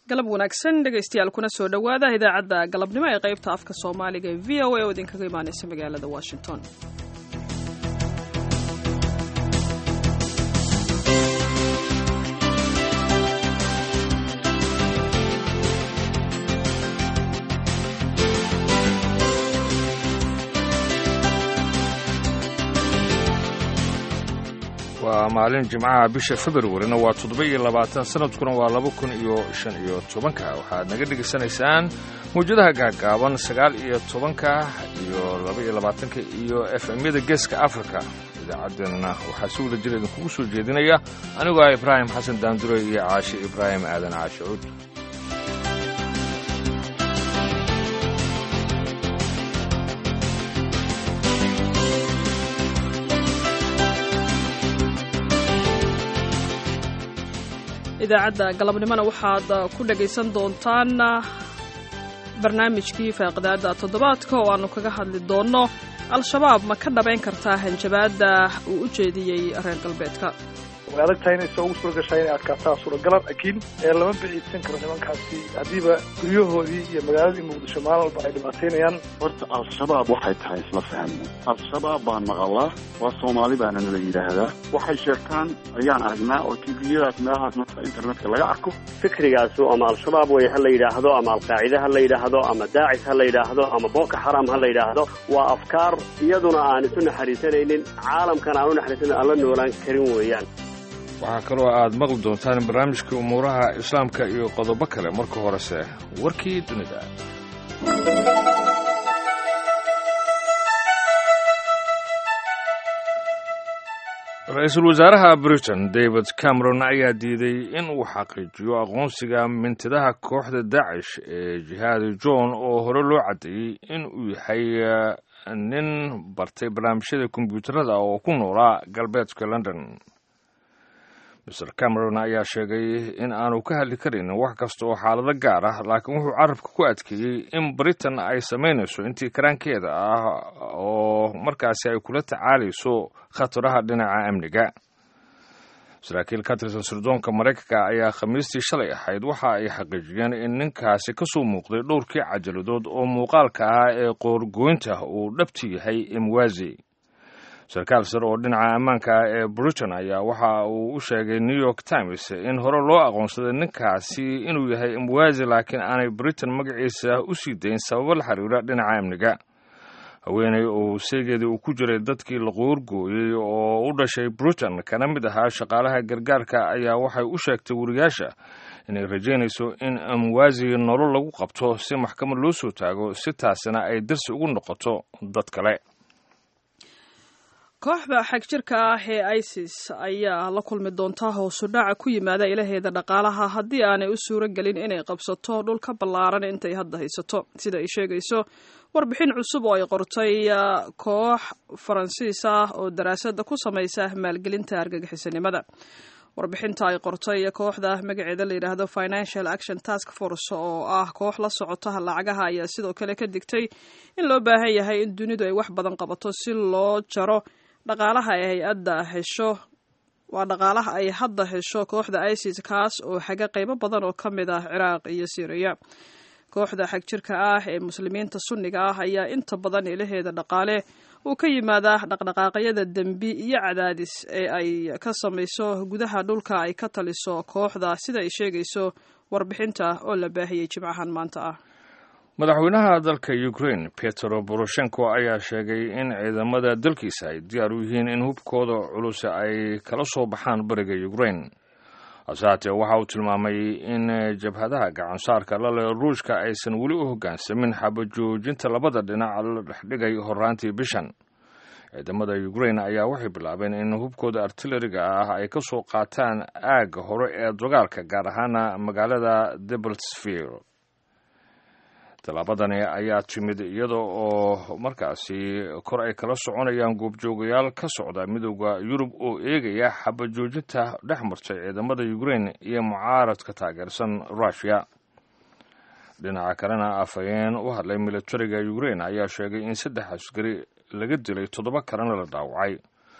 galab wanaagsan dhegaystayaal kuna soo dhowaada idaacadda galabnimo ee qaybta afka soomaaliga ee v o a oo idinkaga imaanaysa magaalada washington waa maalin jimcaha bisha februarina waa toddoba iyo labaatan sanadkuna waa laba kun iyo shan iyo tobanka waxaad naga dhegaysanaysaan mawjadaha gaagaaban sagaal iyo tobanka iyo laba iyo labaatanka iyo f m-yada geeska africa idaacaddeenna waxaa si wada jira idinkugu soo jeedinaya anigoo ah ibraahim xasan daandure iyo caashi ibraahim aadan caashi cuud idaacadda galabnimona waxaad ku dhagaysan doontaan barnaamijkii faaqidaada toddobaadka oo aanu kaga hadli doonno al-shabaab ma ka dhabayn kartaa hanjabaadda uu u jeediyey reer galbeedka way adag tahay inay soo ugu suura gashaa inay adkaataa suuragalan laakiin lama biciidsan karo nimankaasi haddiiba guryahoodii iyo magaaladii muqdisho maalin walba ay dhibaataynayaan horta al-shabaab waxay tahay isla fahmo al-shabaab baan maqalaa waa soomaali baana nala yidhaahdaa waxay sheegtaan ayaan aragnaa oo tviyadaas meelahaas marka internetka laga arko fikrigaasu ama al-shabaab way ha la yidhaahdo ama alqaacide ha la yidhaahdo ama daacis ha la yidhaahdo ama boko xaram ha la yidhaahdo waa afkaar iyaduna aan isu naxariisanaynin caalamkan aan u naxariisanan aan la noolaan karin weeyaan waxaa kaloo aad maqli doontaan barnaamijkii umuuraha islaamka iyo qodobo kale marka horese warkii dunida ra-iisul wasaaraha britain david cameron ayaa diiday in uu xaqiijiyo aqoonsiga mintidaha kooxda daacish ee jihaadi john oo hore loo caddeeyey in uu yahay nin bartay barnaamijyada kombyuutarada oo ku noolaa galbeedka london mr cameron ayaa sheegay in aanu ka hadli karin wax kasta oo xaalado gaar ah laakiin wuxuu carabka ku adkeeyey in britain ay samaynayso intii karaankeeda ah oo markaasi ay kula tacaalayso khataraha dhinaca amniga saraakiil ka tirsan sirdoonka maraykanka ayaa khamiistii shalay ahayd waxa ay xaqiijiyeen in ninkaasi ka soo muuqday dhowrkii cajaladood oo muuqaalka ah ee qoorgooynta uu dhabti yahay imwazi sarkaal sare oo dhinaca ammaanka ah ee britain ayaa waxa uu u sheegay new york times in hore loo aqoonsaday ninkaasi inuu yahay imwazi laakiin aanay britain magaciisa u sii dayn sababo la xiriira dhinaca amniga haweeney oo seegeedii uu ku jiray dadkii la qoorgooyey oo u dhashay britain kana mid ahaa shaqaalaha gargaarka ayaa waxay u sheegtay wariyaasha inay rajaynayso in imwazi nolol lagu qabto si maxkamad loo soo taago si taasina ay darsi ugu noqoto dad kale kooxda xagjirka ah ee isis ayaa la kulmi doonta hoosu dhaca ku yimaada ilaheeda dhaqaalaha haddii aanay u suuro gelin inay qabsato dhulka ballaaran intay hadda haysato sida ay sheegayso warbixin cusub oo ay qortay koox faransiis ah oo daraasadda ku samaysa maalgelinta argagixisanimada warbixinta ay qortay kooxda magaceeda la yidhaahdo financial action task force oo ah koox la socota lacagaha ayaa sidoo kale ka digtay in loo baahan yahay in dunidu ay wax badan qabato si loo jaro dhaqaalaha ay hay-adda hesho waa dhaqaalaha ay hadda hesho kooxda isis kaas oo xaga qaybo badan oo ka mid ah ciraaq iyo syriya kooxda xagjirka ah ee muslimiinta sunniga ah ayaa inta badan ilaheeda dhaqaale uu ka yimaadaa dhaqdhaqaaqyada dembi iyo cadaadis ee ay ka samayso gudaha dhulka ay ka taliso kooxda sida ay sheegayso warbixinta oo la baahiyey jimcahan maanta ah madaxweynaha dalka ukrain petro boroshenko ayaa sheegay in ciidamada dalkiisa ay diyaar u yihiin in hubkooda culus ay kala soo baxaan bariga ukrain hase haatee waxa uu tilmaamay in jabhadaha gacansaarka lale ruushka aysan weli u hoggaansamin xabajoojinta labada dhinac la dhexdhigay horaantii bishan ciidamada ukrain ayaa waxay bilaabeen in hubkooda artilleriga ah ay ka soo qaataan aagga hore ee dagaalka gaar ahaana magaalada debaltsville tallaabadani ayaa timid iyada oo markaasi kor ay kala soconayaan goobjoogayaal ka socda midooda yurub oo eegaya xabajoojinta dhex martay ciidamada ukrain iyo mucaaradka taageersan rushia dhinaca kalena afhayeen u hadlay militariga ukrain ayaa sheegay in saddex askari laga dilay toddoba kalena la dhaawacay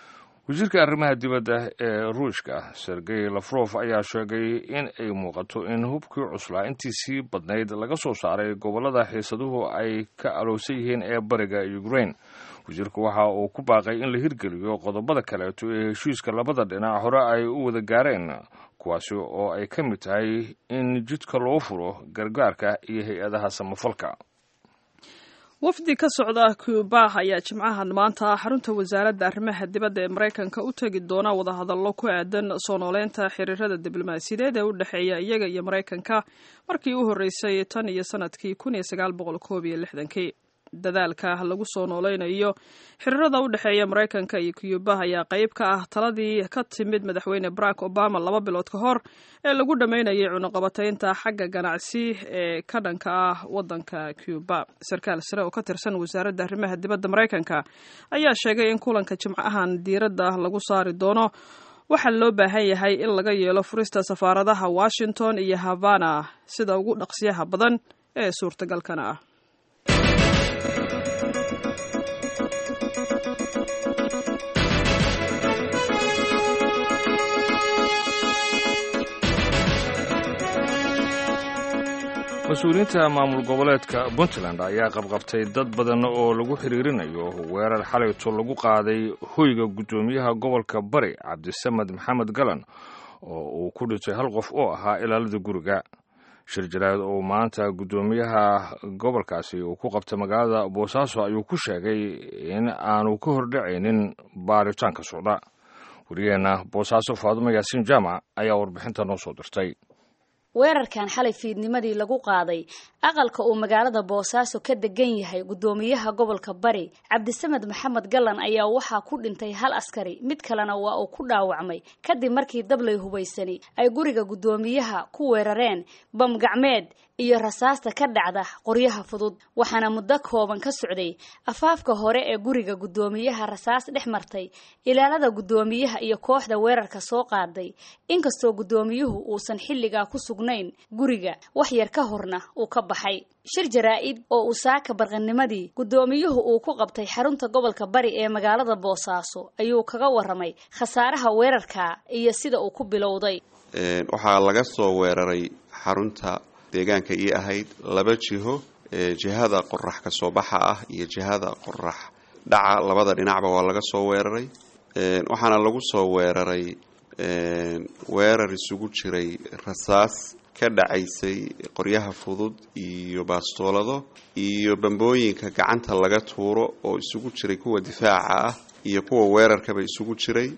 wasiirka arrimaha dibadda ee ruushka sergey lafrof ayaa sheegay in ay muuqato in hubkii cuslaa intii sii badnayd laga soo saaray gobollada xiisaduhu ay ka alowsan yihiin ee bariga ukraine wasiirku waxa uu ku baaqay in la hirgeliyo qodobada kaleeto ee heshiiska labada dhinac hore ay u wada gaareen kuwaasi oo ay ka mid tahay in jidka loo furo gargaarka iyo hay-adaha samafalka wafdi ka socda cuba ayaa jimcahan maanta xarunta wasaaradda arrimaha dibadda ee maraykanka u tegi doona wadahadallo ku aadan soo nooleynta xiriirada diblomaasiyadeed ee u dhexeeya iyaga iyo maraykanka markii u horreysay tan iyo sanadkii kun iyo sagaal boqol koob iyo lixdankii dadaalka lagu soo nooleynayo xiriirada u dhexeeya maraykanka iyo cuba ayaa qayb ka ah taladii ka timid madaxweyne barack obama laba bilood ka hor ee lagu dhammaynayay cunuqabataynta xagga ganacsi ee ka dhanka ah waddanka cuba sarkaal sare oo ka tirsan wasaaradda arrimaha dibadda maraykanka ayaa sheegay in kulanka jimcahan diiradda lagu saari doono waxaa loo baahan yahay in laga yeelo furista safaaradaha washington iyo havana sida ugu dhaqsiyaha badan ee suurtagalkana ah mas-uuliyiinta maamul goboleedka puntland ayaa qabqabtay dad badan oo lagu xiriirinayo weerar xalayto lagu qaaday hoyga guddoomiyaha gobolka bari cabdisamed maxamed galan oo uu ku dhintay hal qof oo ahaa ilaalada guriga shir jaraad oo maanta guddoomiyaha gobolkaasi uu ku qabtay magaalada boosaaso ayuu ku sheegay in aanu ka hordhacaynin baaritaanka socda wariyeenna boosaaso faadumo yaasiin jaamac ayaa warbixinta noo soo dirtay weerarkan xalay fiidnimadii lagu qaaday aqalka uu magaalada boosaaso ka degan yahay guddoomiyaha gobolka bari cabdisamed maxamed gallan ayaa waxaa ku dhintay hal askari mid kalena waa uu ku dhaawacmay kadib markii dablay hubaysani ay guriga guddoomiyaha ku weerareen bam gacmeed iyo rasaasta ka dhacda qoryaha fudud waxaana muddo kooban ka socday afaafka hore ee guriga guddoomiyaha rasaas dhex martay ilaalada guddoomiyaha iyo kooxda weerarka soo qaaday inkastoo guddoomiyuhu uusan xilligaa ku sugnayn guriga wax yar ka horna uu ka baxay shir jaraa-id oo uu saaka barqanimadii guddoomiyuhu uu ku qabtay xarunta gobolka bari ee magaalada boosaaso ayuu kaga waramay khasaaraha weerarka iyo sida uu ku bilowday waxaa laga soo weeraray xarunta deegaanka ii ahayd laba jiho jihada qorax ka soo baxa ah iyo jihada qorax dhaca labada dhinacba waa laga soo weeraray waxaana lagu soo weeraray weerar isugu jiray rasaas ka dhacaysay qoryaha fudud iyo baastoolado iyo bambooyinka gacanta laga tuuro oo isugu jiray kuwa difaaca ah iyo kuwa weerarkaba isugu jiray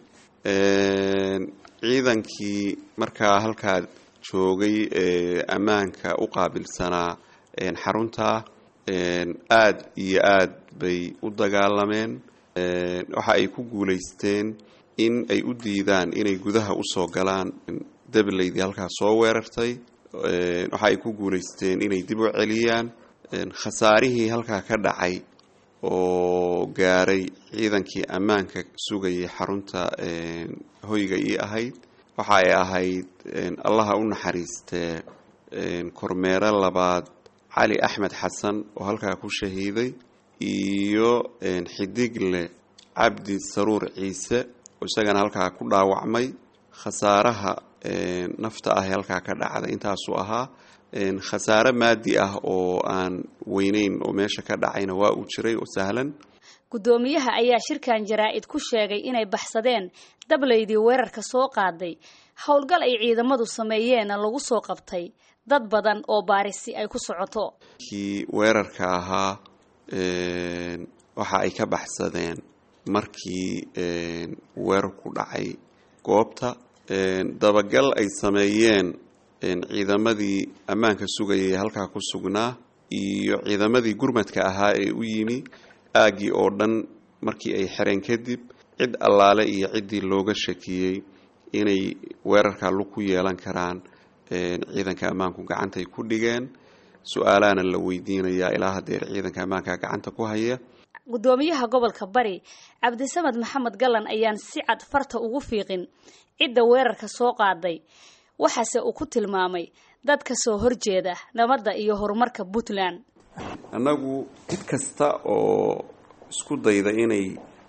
ciidankii markaa halkaa joogay ammaanka u qaabilsanaa xarunta aad iyo aad bay u dagaalameen waxa ay ku guulaysteen in ay u diidaan inay gudaha usoo galaan dablaydii halkaa soo weerartay waxa ay ku guulaysteen inay dib u celiyaan khasaarihii halkaa ka dhacay oo gaaray ciidankii ammaanka sugayay xarunta hoyga ii ahayd waxa ay ahayd allaha u naxariistee kormeero labaad cali axmed xasan oo halkaa ku shahiiday iyo xidigle cabdi saruur ciise oo isagana halkaa ku dhaawacmay khasaaraha nafta ah ee halkaa ka dhacday intaasuu ahaa khasaare maadi ah oo aan weyneyn oo meesha ka dhacayna waa uu jiray oo sahlan guddoomiyaha ayaa shirkan jaraa-id ku sheegay inay baxsadeen dablaydii weerarka soo qaaday howlgal ay ciidamadu sameeyeenna lagu soo qabtay dad badan oo baarisi ay ku socoto kii weerarka ahaa waxa ay ka baxsadeen markii weerarku dhacay goobta dabagal ay sameeyeen ciidamadii ammaanka sugayay halkaa ku sugnaa iyo ciidamadii gurmadka ahaa ee u yimi aaggii oo dhan markii ay xereen kadib cid allaale iyo ciddii looga shakiyey inay weerarka lug ku yeelan karaan ciidanka ammaanku gacantay ku dhigeen su-aalaana la weydiinayaa ilaa hadeer ciidanka ammaanka gacanta ku haya guddoomiyaha gobolka bari cabdisamed maxamed gallan ayaan si cad farta ugu fiiqin cidda weerarka soo qaaday waxaase uu ku tilmaamay dad ka soo horjeeda nabadda iyo horumarka puntland annagu cid kasta oo isku dayda inay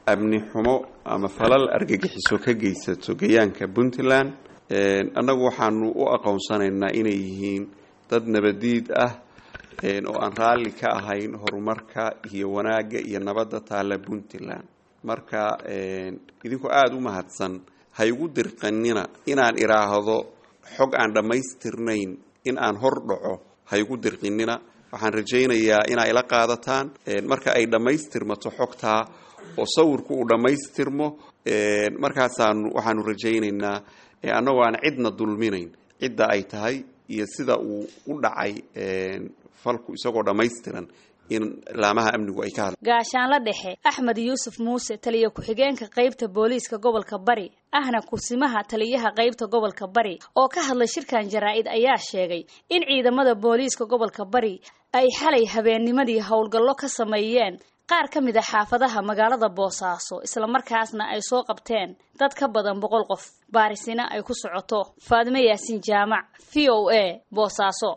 amni xumo ama falal argagixiso ka geysato gayaanka puntland annagu waxaanu u aqoonsanaynaa inay yihiin dad nabadiid ah oo aan raalli ka ahayn horumarka iyo wanaagga iyo nabadda taalla puntland marka idinkoo aada u mahadsan ha igu dirqanina inaan idhaahdo xog aan dhammaystirnayn in aan hor dhaco ha igu dirqinina waxaan rajaynayaa inaa ila qaadataan marka ay dhammaystirmato xogtaa oo sawirku uu dhammaystirmo markaasaanu waxaanu rajaynaynaa annagoo aan cidna dulminayn cidda ay tahay iyo sida uu u dhacay falku isagoo dhammaystiran in laamaha amnigu ay ka hadla gaashaanla dhexe axmed yuusuf muuse taliya ku-xigeenka qaybta booliiska gobolka bari ahna kursimaha taliyaha qaybta gobolka bari oo ka hadlay shirkan jaraa-id ayaa sheegay in ciidamada booliiska gobolka bari ay xalay habeennimadii howlgallo ka sameeyeen qaar ka mid a xaafadaha magaalada boosaaso islamarkaasna ay soo qabteen dad ka badan boqol qof baarisina ay ku socoto faadime yaasiin jaamac v o a boosaaso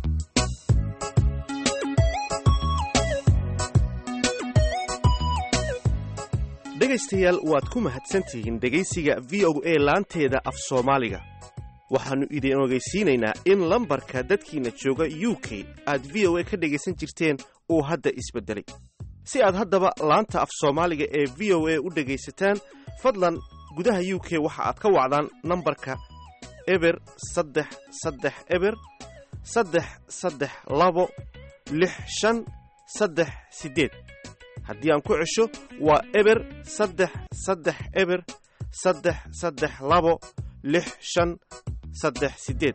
dhegaystayaal waad ku mahadsantihiin dhegaysiga v o a laanteeda af soomaaliga waxaannu idin ogeysiinaynaa in lambarka dadkiina jooga u k aad v o a ka dhegaysan jirteen uu hadda isbeddelay si aad haddaba laanta af soomaaliga ee v o a u dhegaysataan fadlan gudaha u k waxa aad ka wacdaan nambarka eber saddex saddex eber saddex saddex labo lix shan saddex siddeed haddii aan ku cesho waa eber saddex saddex eber saddex saddex labo lix shan saddex siddeed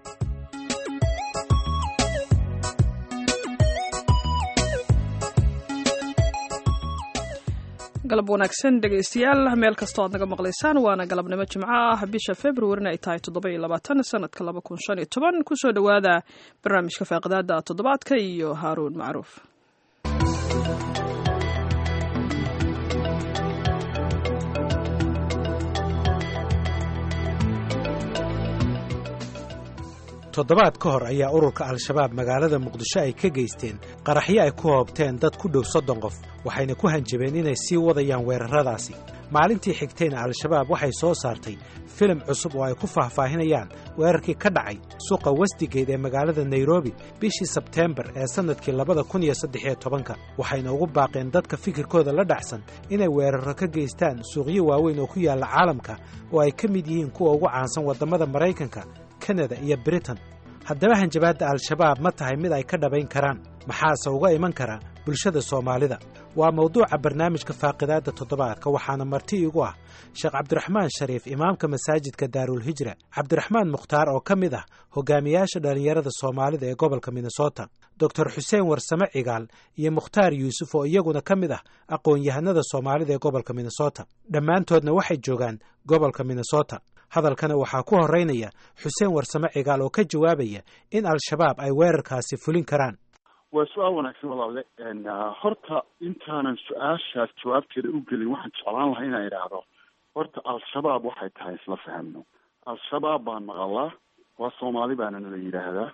galab wanaagsan dhegaystayaal meel kastoo aad naga maqlaysaan waana galabnimo jimco ah bisha februarina ay tahay toddoba-iyo labaatan sanadka laba kun shan iyo toban kusoo dhowaada barnaamijka faaqidaada toddobaadka iyo haaruun macruuf toddobaad ka hor ayaa ururka al-shabaab magaalada muqdisho ay ka geysteen qaraxyo ay ku hoobteen dad ku dhow soddon qof waxayna ku hanjabeen inay sii wadayaan weerarradaasi maalintii xigtayna al-shabaab waxay soo saartay filim cusub oo ay ku faahfaahinayaan weerarkii ka dhacay suuqa westigeed ee magaalada nairobi bishii sebteembar ee sannadkii labada kun iyo saddexiyo tobanka waxayna ugu baaqeen dadka fikirkooda la dhacsan inay weerarro ka geystaan suuqyo waaweyn oo ku yaalla caalamka oo ay ka mid yihiin kuwa ugu caansan waddamada maraykanka kanada iyo britain haddaba hanjabaadda al-shabaab ma tahay mid ay ka dhabayn karaan maxaase uga iman kara bulshada soomaalida waa mawduuca barnaamijka faaqidaadda toddobaadka waxaana marti igu ah sheekh cabdiraxmaan shariif imaamka masaajidka daarulhijra cabdiraxmaan mukhtaar oo ka mid ah hogaamiyaasha dhallinyarada soomaalida ee gobolka minnesota doctor xuseen warsame cigaal iyo mukhtaar yuusuf oo iyaguna ka mid ah aqoon-yahanada soomaalida ee gobolka minnesota dhammaantoodna waxay joogaan gobolka minnesota hadalkana waxaa ku horeynaya xuseen warsame cigaal oo ka jawaabaya in al-shabaab ay weerarkaasi fulin karaan waa su-aal wanaagsan walaale horta intaanan su-aashaas jawaabteeda u gelin waxaan jeclaan lahaa inaan idhaahdo horta al-shabaab waxay tahay isla fahmno al-shabaab baan maqalaa waa soomaali baana nala yidhaahdaa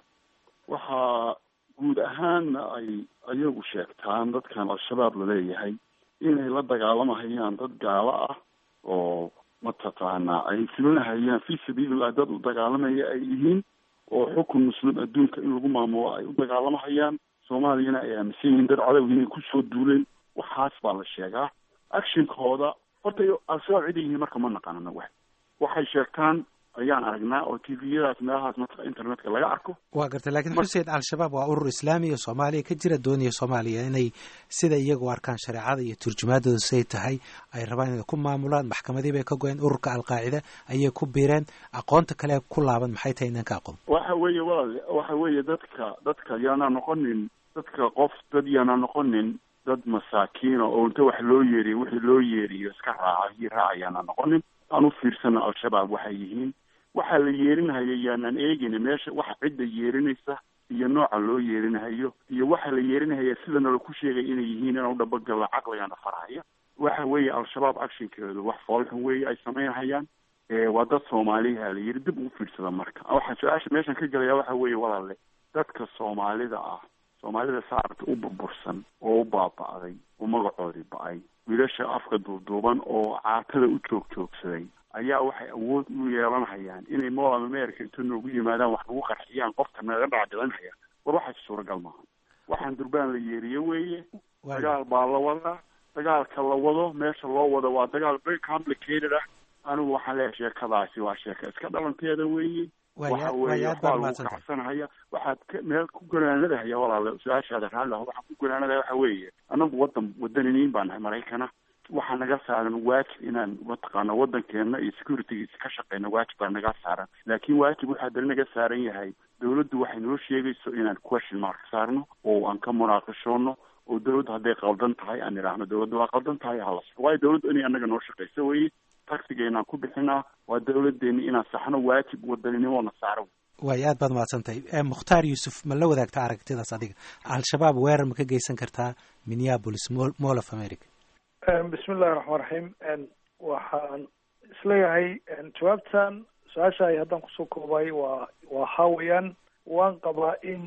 waxaa guud ahaanna ay ayagu sheegtaan dadkan al-shabaab laleeyahay inay la dagaalamahayaan dad gaalo ah oo mataqaanaa ay fulinahayaan fi sabiilillah dad u dagaalamaya ay yihiin oo xukun muslim adduunka in lagu maamulo ay u dagaalamahayaan soomaaliyana ay aaminsan yihiin dad cadow inay kusoo duuleen waxaas baa la sheegaa actionkooda horta al-shabaab ciday yihiin marka ma naqaan anaga waxay sheegtaan ayaan aragnaa oo t v-yadaas meelahaas matqa internetka laga arko waa gartay laakiin xuseen al-shabaab waa urur islaamiya soomaaliya ka jira doonaya soomaaliya inay sida iyagu arkaan shareecada iyo turjumaadooda siday tahay ay rabaan inay ku maamulaan maxkamadii bay ka go-een ururka alqaacida ayay ku biireen aqoonta kale ku laaban maxay tahay inaan ka aqoon waxa weeye walaal waxa weeye dadka dadka yaana noqonin dadka qof dad yaana noqonin dad masaakiina oo inta wax loo yeeriyo wixii loo yeeriyo iska raaca hii raacayaana noqonin aan u fiirsana al-shabaab waxay yihiin waxaa la yeerinahaya yaanaan eegin meesha waxa cidda yeerinaysa iyo nooca loo yeerinahayo iyo waxa la yeerinahaya sidana laku sheegay inay yihiin inau dhabagalla caqligana farhaya waxa weeye al-shabaab actionkeedu wax foolxun weeye ay samaynhayaan waa dad soomaaliha la yiri dib ugu fiirsada marka waxaa su-aasha meeshan ka gelaya waxa weeye walaale dadka soomaalida ah soomaalida saarta u burbursan oo u baaba'day oo magacoodii ba-ay wiilasha afka duuduuban oo caatada u joog joogsaday ayaa waxay awood u yeelanhayaan inay mool america inta noogu yimaadaan wax nagu qarxiyaan qofka naga dhacdhicinhaya war waxaas suuragal maaha waxaan durbaan la yeeriye weeye dagaal baa la wadaa dagaalka la wado meesha loo wado waa dagaal very complicated ah anigu waxaan leeyahay sheekadaasi waa sheeka iska dhalanteeda weeye waxa weeye waxbaa lagu kacsanhaya waxaad ka meel ku ganaanadahaya walaale su-aashaada raalli ah waxaan ku ganaanadaya waxa weeye anagu wadan wadaniniin baa nahay maraykana waxaa naga saaran waajib inaan mataqaana wadankeena iyo securitygiisa ka shaqeyna waajib baa naga saaran laakiin waajib waxaa dali naga saaran yahay dawladdu waxay noo sheegayso inaan question mark saarno oo aan ka munaaqishoono oo dawladdu hadday qaldan tahay aan idhaahno dawladdu waa qaldan tahay halas waayo dawladdu inay anaga noo shaqeyso weye taxigeenaan ku bixinaa waa dawladeeni inaan saxno waajib wadaninimona saaro waay aad baad mahadsantahay mukhtaar yuusuf ma la wadaagta aragtidaas adiga al-shabaab weerar ma ka geysan kartaa minneapolis mall of america bismi illahi raxmaan raxiim waxaan isleeyahay jawaabtan su-aasha ay haddaan kusoo koobay waa waa hawayaan waan qabaa in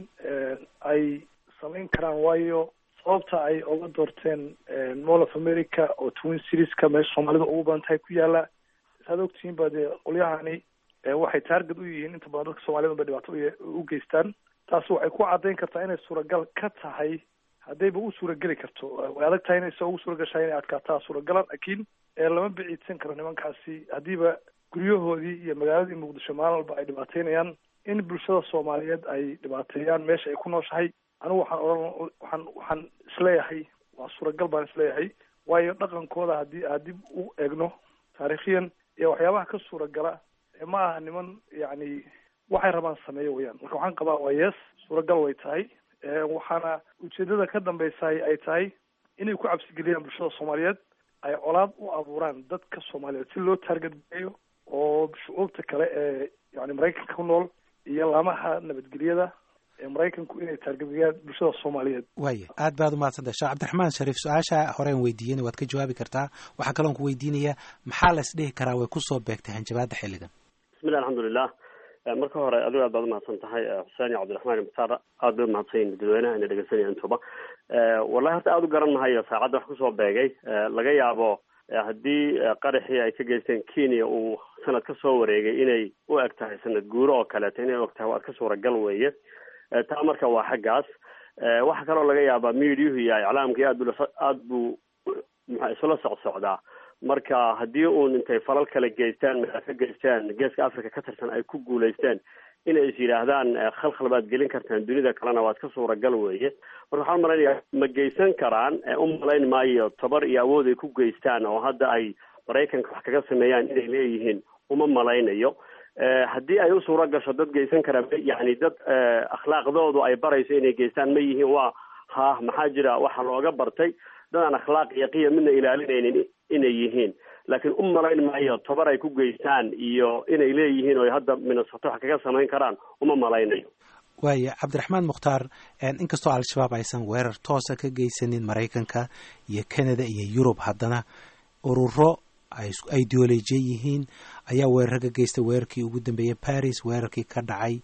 ay samayn karaan waayo sababta ay oga doorteen mall of america oo twin serieska meesha soomaalida ugu badan tahay ku yaala saad ogtihiin ba dee qolyahani waxay taarget u yihiin inta badan dadka soomaalida ba dhibaato u geystaan taas waxay ku caddayn kartaa inay suuragal ka tahay haddayba u suurageli karto way adag tahay inaysa ugu suuragashahay inay adkaataa suuragalan laakiin lama biciidsan karo nimankaasi haddiiba guryahoodii iyo magaaladii muqdisho maalin walba ay dhibaateynayaan in bulshada soomaaliyeed ay dhibaateeyaan meesha ay ku nooshahay anigu waxaan odhan waxaan waxaan isleeyahay waa suuragal baan isleeyahay waayo dhaqankooda haddii aad dib u eegno taariikhiyan iyo waxyaabaha ka suuragala ma aha niman yacni waxay rabaan sameeyo weyaan marka waxaan qabaa waa yes suuragal way tahay waxaana ujeedada ka dambeysahay ay tahay inay ku cabsigeliyaan bulshada soomaaliyeed ay colaad u abuuraan dadka soomaaliyeed si loo taargadgeeyo oo shucuubta kale ee yani maraykanka ku nool iyo laamaha nabadgelyada ee maraykanku inay taargadgeeyaan bulshada soomaaliyeed waaya aad baad umahadsantahay sheekh cabdiraxmaan shariif su-aasha horeen weydiiyena waad ka jawaabi kartaa waxaa kaloon ku weydiinayaa maxaa la isdhihi karaa way kusoo beegtay hanjabaadda xilligan bismillah alxamdulilah marka hore adigo aad baad umahadsan tahay xuseen iyo cabdiraxmaan iyo mukhtaar aad bay umahadsan yihin dadweynaha ina dhegeysanaya intuba wallahi horta aada u garan mahayo saacadda wax kusoo beegay laga yaabo haddii qaraxii ay ka geysteen kenya uu sanad ka soo wareegay inay u eg tahay sanad guuro oo kaleeto inay u eg tahay waa iska suuragal weeye taa marka waa xaggaas waxaa kaloo laga yaabaa mediahu iyo iclaamkii aad bu aad buu muxa isula socsocdaa marka haddii uun intay falal kale geystaan meel ka geystaan geeska africa ka tirsan ay ku guulaysteen inay is yidhaahdaan khalkhal baad gelin kartaan dunida kalena waa iska suuragal weeye marka waxaan malaynayaa ma geysan karaan u malayn maayo tabar iyo awood ay ku geystaan oo hadda ay maraykanka wax kaga sameeyaan inay leeyihiin uma malaynayo haddii ay u suura gasho dad geysan karaa yani dad akhlaaqdoodu ay barayso inay geystaan ma yihiin waa ha maxaa jira waxa looga bartay dad aan akhlaaq iyo qiyam midna ilaalinaynin inay yihiin laakiin u malayn maayo tabar ay ku geystaan iyo inay leeyihiin oo hadda minnesoto wax kaga samayn karaan uma malaynayo waaya cabdiraxmaan mukhtaar inkastoo al-shabaab aysan weerar toosa ka geysanin maraykanka iyo canada iyo yurub haddana ururo ay ideolojiya yihiin ayaa weerar ka geystay weerarkii ugu dambeeyey paris weerarkii ka dhacay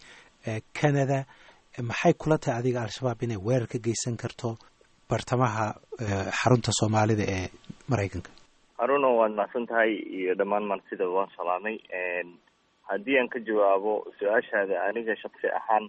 canada maxay kula tahay adiga al-shabaab inay weerar ka geysan karto bartamaha xarunta soomaalida ee maraykanka haruno waad mahadsan tahay iyo dhammaan martida waan salaamay haddii aan ka jawaabo su-aashaada aniga shaksi ahaan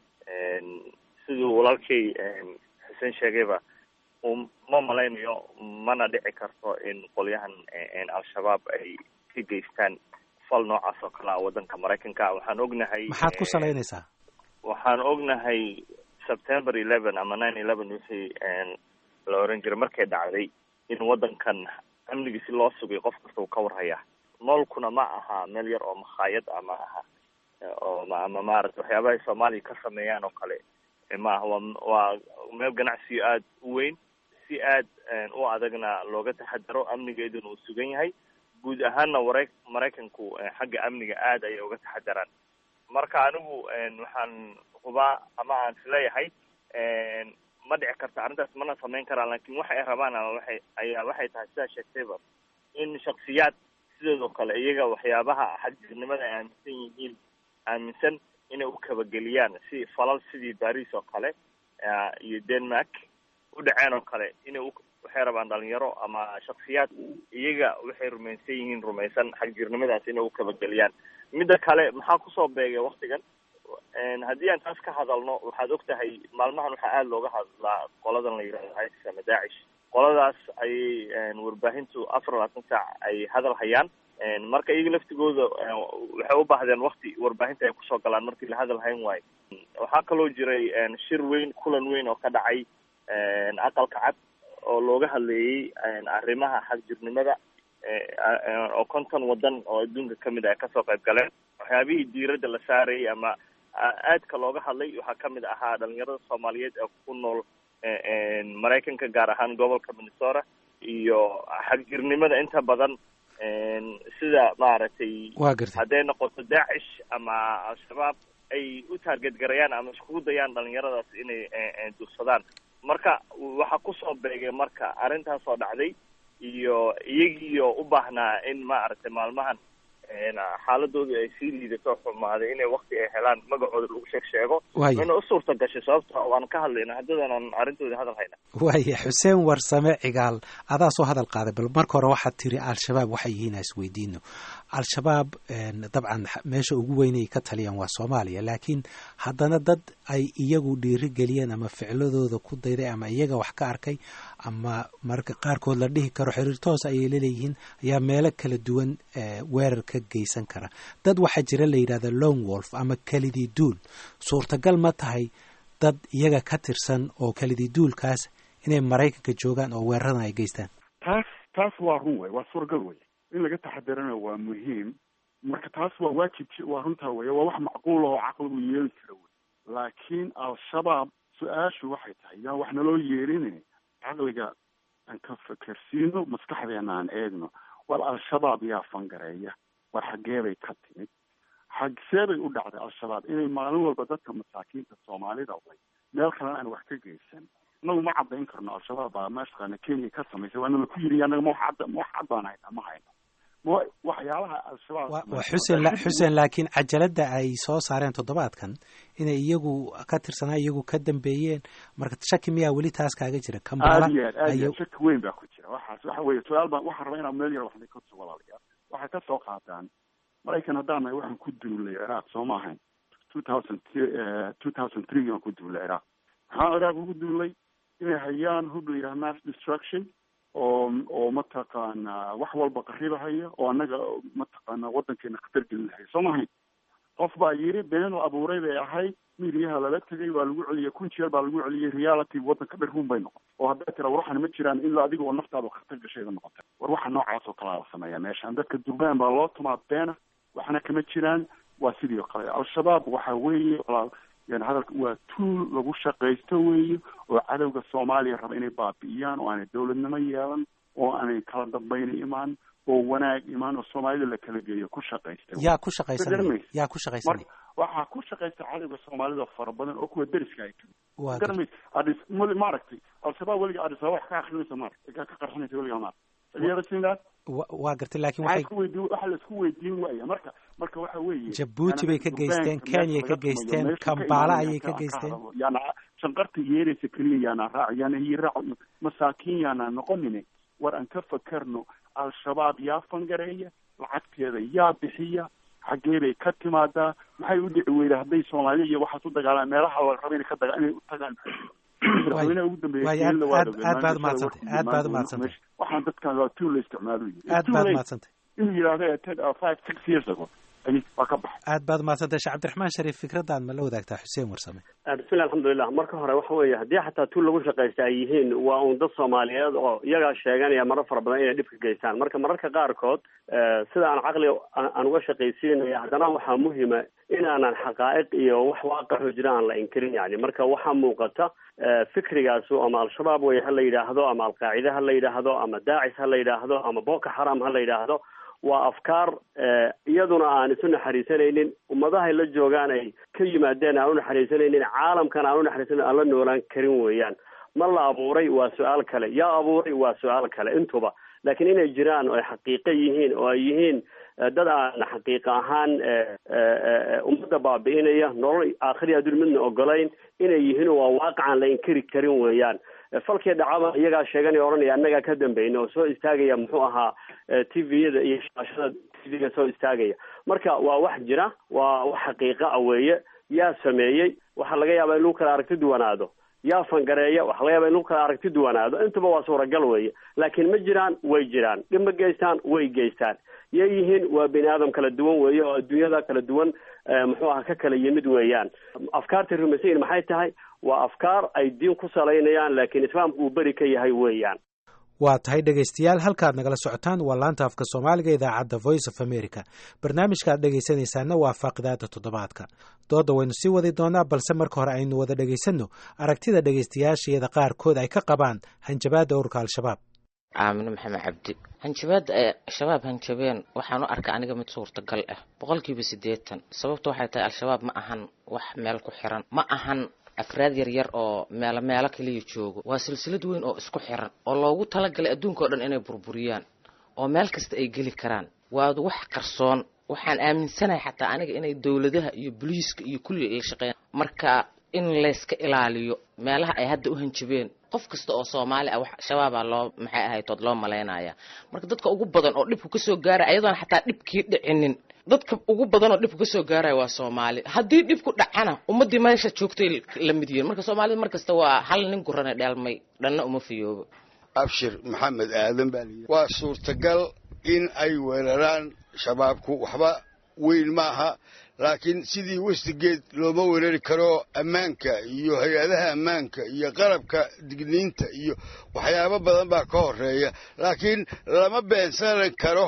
siduu walaalkay xuseen sheegayba ma malaynayo mana dhici karto in qolyahan al-shabaab ay ka geystaan fal noocaas oo kale a waddanka maraykanka waxaan ognahay maxaad ku salaynaysaa waxaan ognahay september eleven ama nine eleven wixii la oran jiray markay dhacday in waddankan amnigii si loo sugay qof kasta uu ka warhaya noolkuna ma aha meel yar oo makhaayad ama aha oo ama maarata waxyaabahay soomaaliya ka sameeyaan oo kale ma aha waa waa meel ganacsiyo aada u weyn si aad u adagna looga taxadaro amnigeeduna uu sugan yahay guud ahaanna wara maraykanku xagga amniga aad ayay uga taxadaraan marka anigu waxaan hubaa ama aan isleeyahay ma dhici karta arrintaas mana samayn karaan lakin waxa ay rabaan ama waxay ayaa waxay tahay sidaa sheegtayba in shaksiyaad sidoodoo kale iyaga waxyaabaha xagjirnimada ay aaminsan yihiin aaminsan inay u kabageliyaan si falal sidii baris oo kale iyo denmark u dhaceen oo kale inay waxay rabaan dhalinyaro ama shaksiyaad iyaga waxay rumaysan yihiin rumaysan xagjirnimadaas inay u kabageliyaan midda kale maxaa kusoo beegay waktigan haddii aan taas ka hadalno waxaad og tahay maalmahan waxaa aada looga hadlaa qoladan la yidhahdo isis ama daacish qoladaas ayay warbaahintu afar labaatan saac ay hadal hayaan marka iyaga laftigooda waxay u baahdeen wakti warbaahinta ay kusoo galaan markii la hadal hayn waayo waxaa kaloo jiray shir weyn kulan weyn oo ka dhacay aqalka cad oo looga hadleeyey arrimaha xagjirnimada oo konton wadan oo adduunka kamid ah ay kasoo qayb galeen waxyaabihii diiradda la saarayay ama aadka looga hadlay waxaa kamid ahaa dhalinyarada soomaaliyeed ee ku nool maraykanka gaar ahaan gobolka minnesota iyo xagjirnimada inta badan sida maaragtay waa gartay hadday noqoto daacish ama al-shabaab ay u taarget garayaan ama iskugu dayaan dhalinyaradaas inay dursadaan marka waxaa kusoo beegay marka arrintaas oo dhacday iyo iyagiioo u baahnaa in maaragtay maalmahan xaaladooda ay sii liidato xumaaday inay wakti ay helaan magacooda lagu sheeg sheego Waaya. ina u suurta gashay sababta waan ka hadlayna haddadan aan arrintooda hadal hayna waaya xuseen warsame cigaal adaa soo hadal qaaday bal marka hore waxaad tiri al-shabaab waxay yihiin ha isweydiino al-shabaab dabcan meesha ugu weyn ay ka taliyaan waa soomaaliya laakiin haddana dad ay iyagu dhiiri geliyeen ama ficladooda ku dayday ama iyaga wax ka arkay ama marka qaarkood la dhihi karo xiriir toos ayay laleeyihiin ayaa meelo kala duwan eh, weerar ka geysan kara dad waxaa jira la yidhahda long wolf ama kelidii duul suurtagal ma tahay dad iyaga ka tirsan oo kelidii duulkaas inay maraykanka joogaan oo weeraradan ay geystaan taas taas waa run wey waa suuragal wey in laga taxadirana waa muhiim marka taas waa waajib waa runtaa wey waa wax macquul oo caqligu yeeli kara wey laakiin al-shabaab su-aashu waxay tahay yaa wax naloo yeelin caqliga aan ka fekersiino maskaxdeena aan eegno war al-shabaab yaa fangareeya war xaggee bay ka timid xagsee bay u dhacday al-shabaab inay maalin walba dadka masaakiinta soomaalida way meel kalena aan wax ka geysan inagu ma caddayn karno al-shabaab baa meeshaqaana kenya ka samaysay waa nala ku yiri anaga ma wax cadda ma wax cad baan hayna ma hayno ma waxyaalaha al-shabaab waa samaysa- xuseen la- xuseen laakiin cajaladda ay soo saareen toddobaadkan inay iyagu ka tirsanaa iyagu ka dambeeyeen marka shaki miyaa weli taas kaaga jira kambala aad iyo aad aad iyo ayay aad shaki weyn baa ku jira waxaas waxa weeye su-aal baan waxaan rabaa inaan meel yar waxna ka soo walaalayaa waxay ka soo qaataan maraykan haddaan nahay waxaan ku duulay ciraaq soo ma ahayn two thousand two thousand three aan ku duulay ciraaq maxaa ciraaq ugu duulay inay hayaan hub la yidhaha mass destruction oo oo mataqaana wax walba qaribahaya oo annaga mataqaana waddankeena khatar gelinahaya soo ma ahayn qof baa yiri been la abuuray bay ahayd midiyaha lala tegay waa lagu celiyey kun jeer baa lagu celiyey reality waddanka dher run bay noqon oo hadday tira war waxan ma jiraan ilaa adiga oo naftaada khatar gashayda noqotay war waxa noocaas oo kalaa la sameeyaa meeshaan dadka durbaan baa loo tumaa beena waxna kama jiraan waa sidii oo kale al-shabaab waxa weeye walaal yani hadalka waa tuul lagu shaqaysto weeye oo cadowga soomaaliya raba inay baabi'iyaan oo aanay dowladnimo yeelan oo aanay kala dambayna imaan oo wanaag imaan oo soomaalida la kala geeyo ku shaqaysta yaa ku shaqaysanaya Garmaysa. yaa ku shaqaysanaya waxaa ku shaqaysta cadowga soomaalida fara badan oo kuwa deriska ay kamid waa gar- garmaysa adis mali maaragtay al-shabaab weliga adis wax ka akrinaysa maar ka ka qarxinaysa weliga maar iyada sindaad wa- waa gartay laakiin waxaa waxay isku weydiin waxa la isku weydiin waaya marka marka waxa weeye Jabuuti bay ka yani geysteen, Suudaanka Kenya meesha ka laga geysteen, tumayo, meesha ka Kampala imaanaya ayay ka ka- geysteen. ka hadlo. yaana shanqarta yeeraysa keliya yaana raac yaana hii raac masaakiin yaana noqonine war aan ka fakarno al-shabaab yaa fangareeya lacagteeda yaa bixiya xaggee bay ka timaadaa maxay u dhici weyda hadday soomaaliya iyo waxaas u dagaalaan meelaha la raba inay ka daga inay u tagaan madaxweynaha ugu dambeeya waayo, aad- Kenya waa aad- ogeyd, aad baad maalin mahadsantay, kasta aad baad warkii mahadsantay. meesha- waxaan dadkan waa tuul la isticmaalo yihi. aad Too baad late. mahadsantay inuu yidhaahdo eh, ten, uh, five six years ago ay waa ka baxay aad baad mahadsantay sheekh cabdiraxmaan shariif fikradaad ma la wadaagtaa xuseen warsame bismillahi alxamdulilah marka hore waxa weeye haddii xataa tuul lagu shaqaysta ay yihiin waa un dad soomaaliyeed oo iyagaa sheeganaya marar fara badan inay dhibka geystaan marka mararka qaarkood eh, sida aan caqliga aan aan uga shaqaysiinaya haddana waxaa muhima inaanan xaqaa'iq iyo wax waaqaxoo jira aan la inkirin yani marka waxaa muuqata eh, fikrigaasu ama al-shabaab wey ha la yidhaahdo ama alqaacide ha la yidhaahdo ama daacis ha la yidhaahdo ama boko xaram ha la yidhaahdo waa afkaar eh, iyaduna aan isu naxariisanaynin ummadahay la joogaan ay ka yimaadeen aan u naxariisanaynin caalamkan aan u naxariisanan aan la noolaan karin weeyaan ma la abuuray waa su-aal kale yaa abuuray waa su-aal kale intuba laakiin inay jiraan oo ay xaqiiqo yihiin oo ay yihiin eh, dad aan xaqiiqa ahaan eh, eh, eh, ummadda baabi'inaya nolol aakhiri adduun midna ogolayn inay yihiin waa waaqicaan la inkiri karin weeyaan falkii dhacaba iyagaa sheeganaya odhanaya annagaa ka dambayna oo soo istaagaya muxuu ahaa t v-yada iyo shaashada t v-ga soo istaagaya marka waa wax jira waa wax xaqiiqa a weeye yaa sameeyey waxaa laga yaabaa in lagu kala aragti duwanaado yaa fangareeya waxaa laga yaabaa in lagu kala aragti duwanaado intaba waa suuragal weeye laakiin ma jiraan way jiraan dhib ma geystaan way geystaan yay yihiin waa bini aadam kala duwan weeye oo adduunyada kala duwan muxuu aha ka kala yimid weeyaan afkaartay rumaysan yihin maxay tahay waa afkaar ay diin ku salaynayaan laakiin islaamku uu beri ka yahay weeyaan waa tahay dhegaystayaal halkaad nagala socotaan waa laanta afka soomaaliga idaacadda voice of america barnaamijkaaad dhegaysanaysaana waa faaqidaada toddobaadka doodda waynu sii wadi doonaa balse marka hore aynu wada dhegaysanno aragtida dhegaystayaashayada qaarkood ay ka qabaan hanjabaadda ururka al-shabaab aamine maxamed cabdi hanjabaadda ay shabaab hanjabeen waxaan u arkaa aniga mid suurtagal ah boqolkiiba siddeetan sababta waxay tahay al-shabaab ma ahan wax meel ku xiran ma ahan afraad yaryar oo meelo meelo kaliya joogo waa silsilad weyn oo isku xiran oo loogu talagalay adduunka o dhan inay burburiyaan oo meel kasta ay geli karaan waa wax qarsoon waxaan aaminsanahay xataa aniga inay dowladaha iyo boliiska iyo kulli la shaqeeyaan marka in layska ilaaliyo meelaha ay hadda u hanjabeen qof kasta oo soomaali ah wax shabaabaa loo maxay ahaytood loo malaynaya marka dadka ugu badan oo dhibku kasoo gaaraya ayadoona xataa dhibkii dhicinin dadka ugu badan oo dhibku kasoo gaaraya waa soomaali haddii dhibku dhacana ummadii meesha joogtay la mid yihiin marka soomaalida mar kasta waa hal nin gurane dheelmay dhanna uma fiyoobo abshir maxamed aadan baa layidhi waa suurtagal in ay weeraraan shabaabku waxba weyn ma aha laakiin sidii westigeed looma weerari karo ammaanka iyo hay-adaha ammaanka iyo qalabka digniinta iyo waxyaabo badan baa ka horeeya laakiin lama beensan karo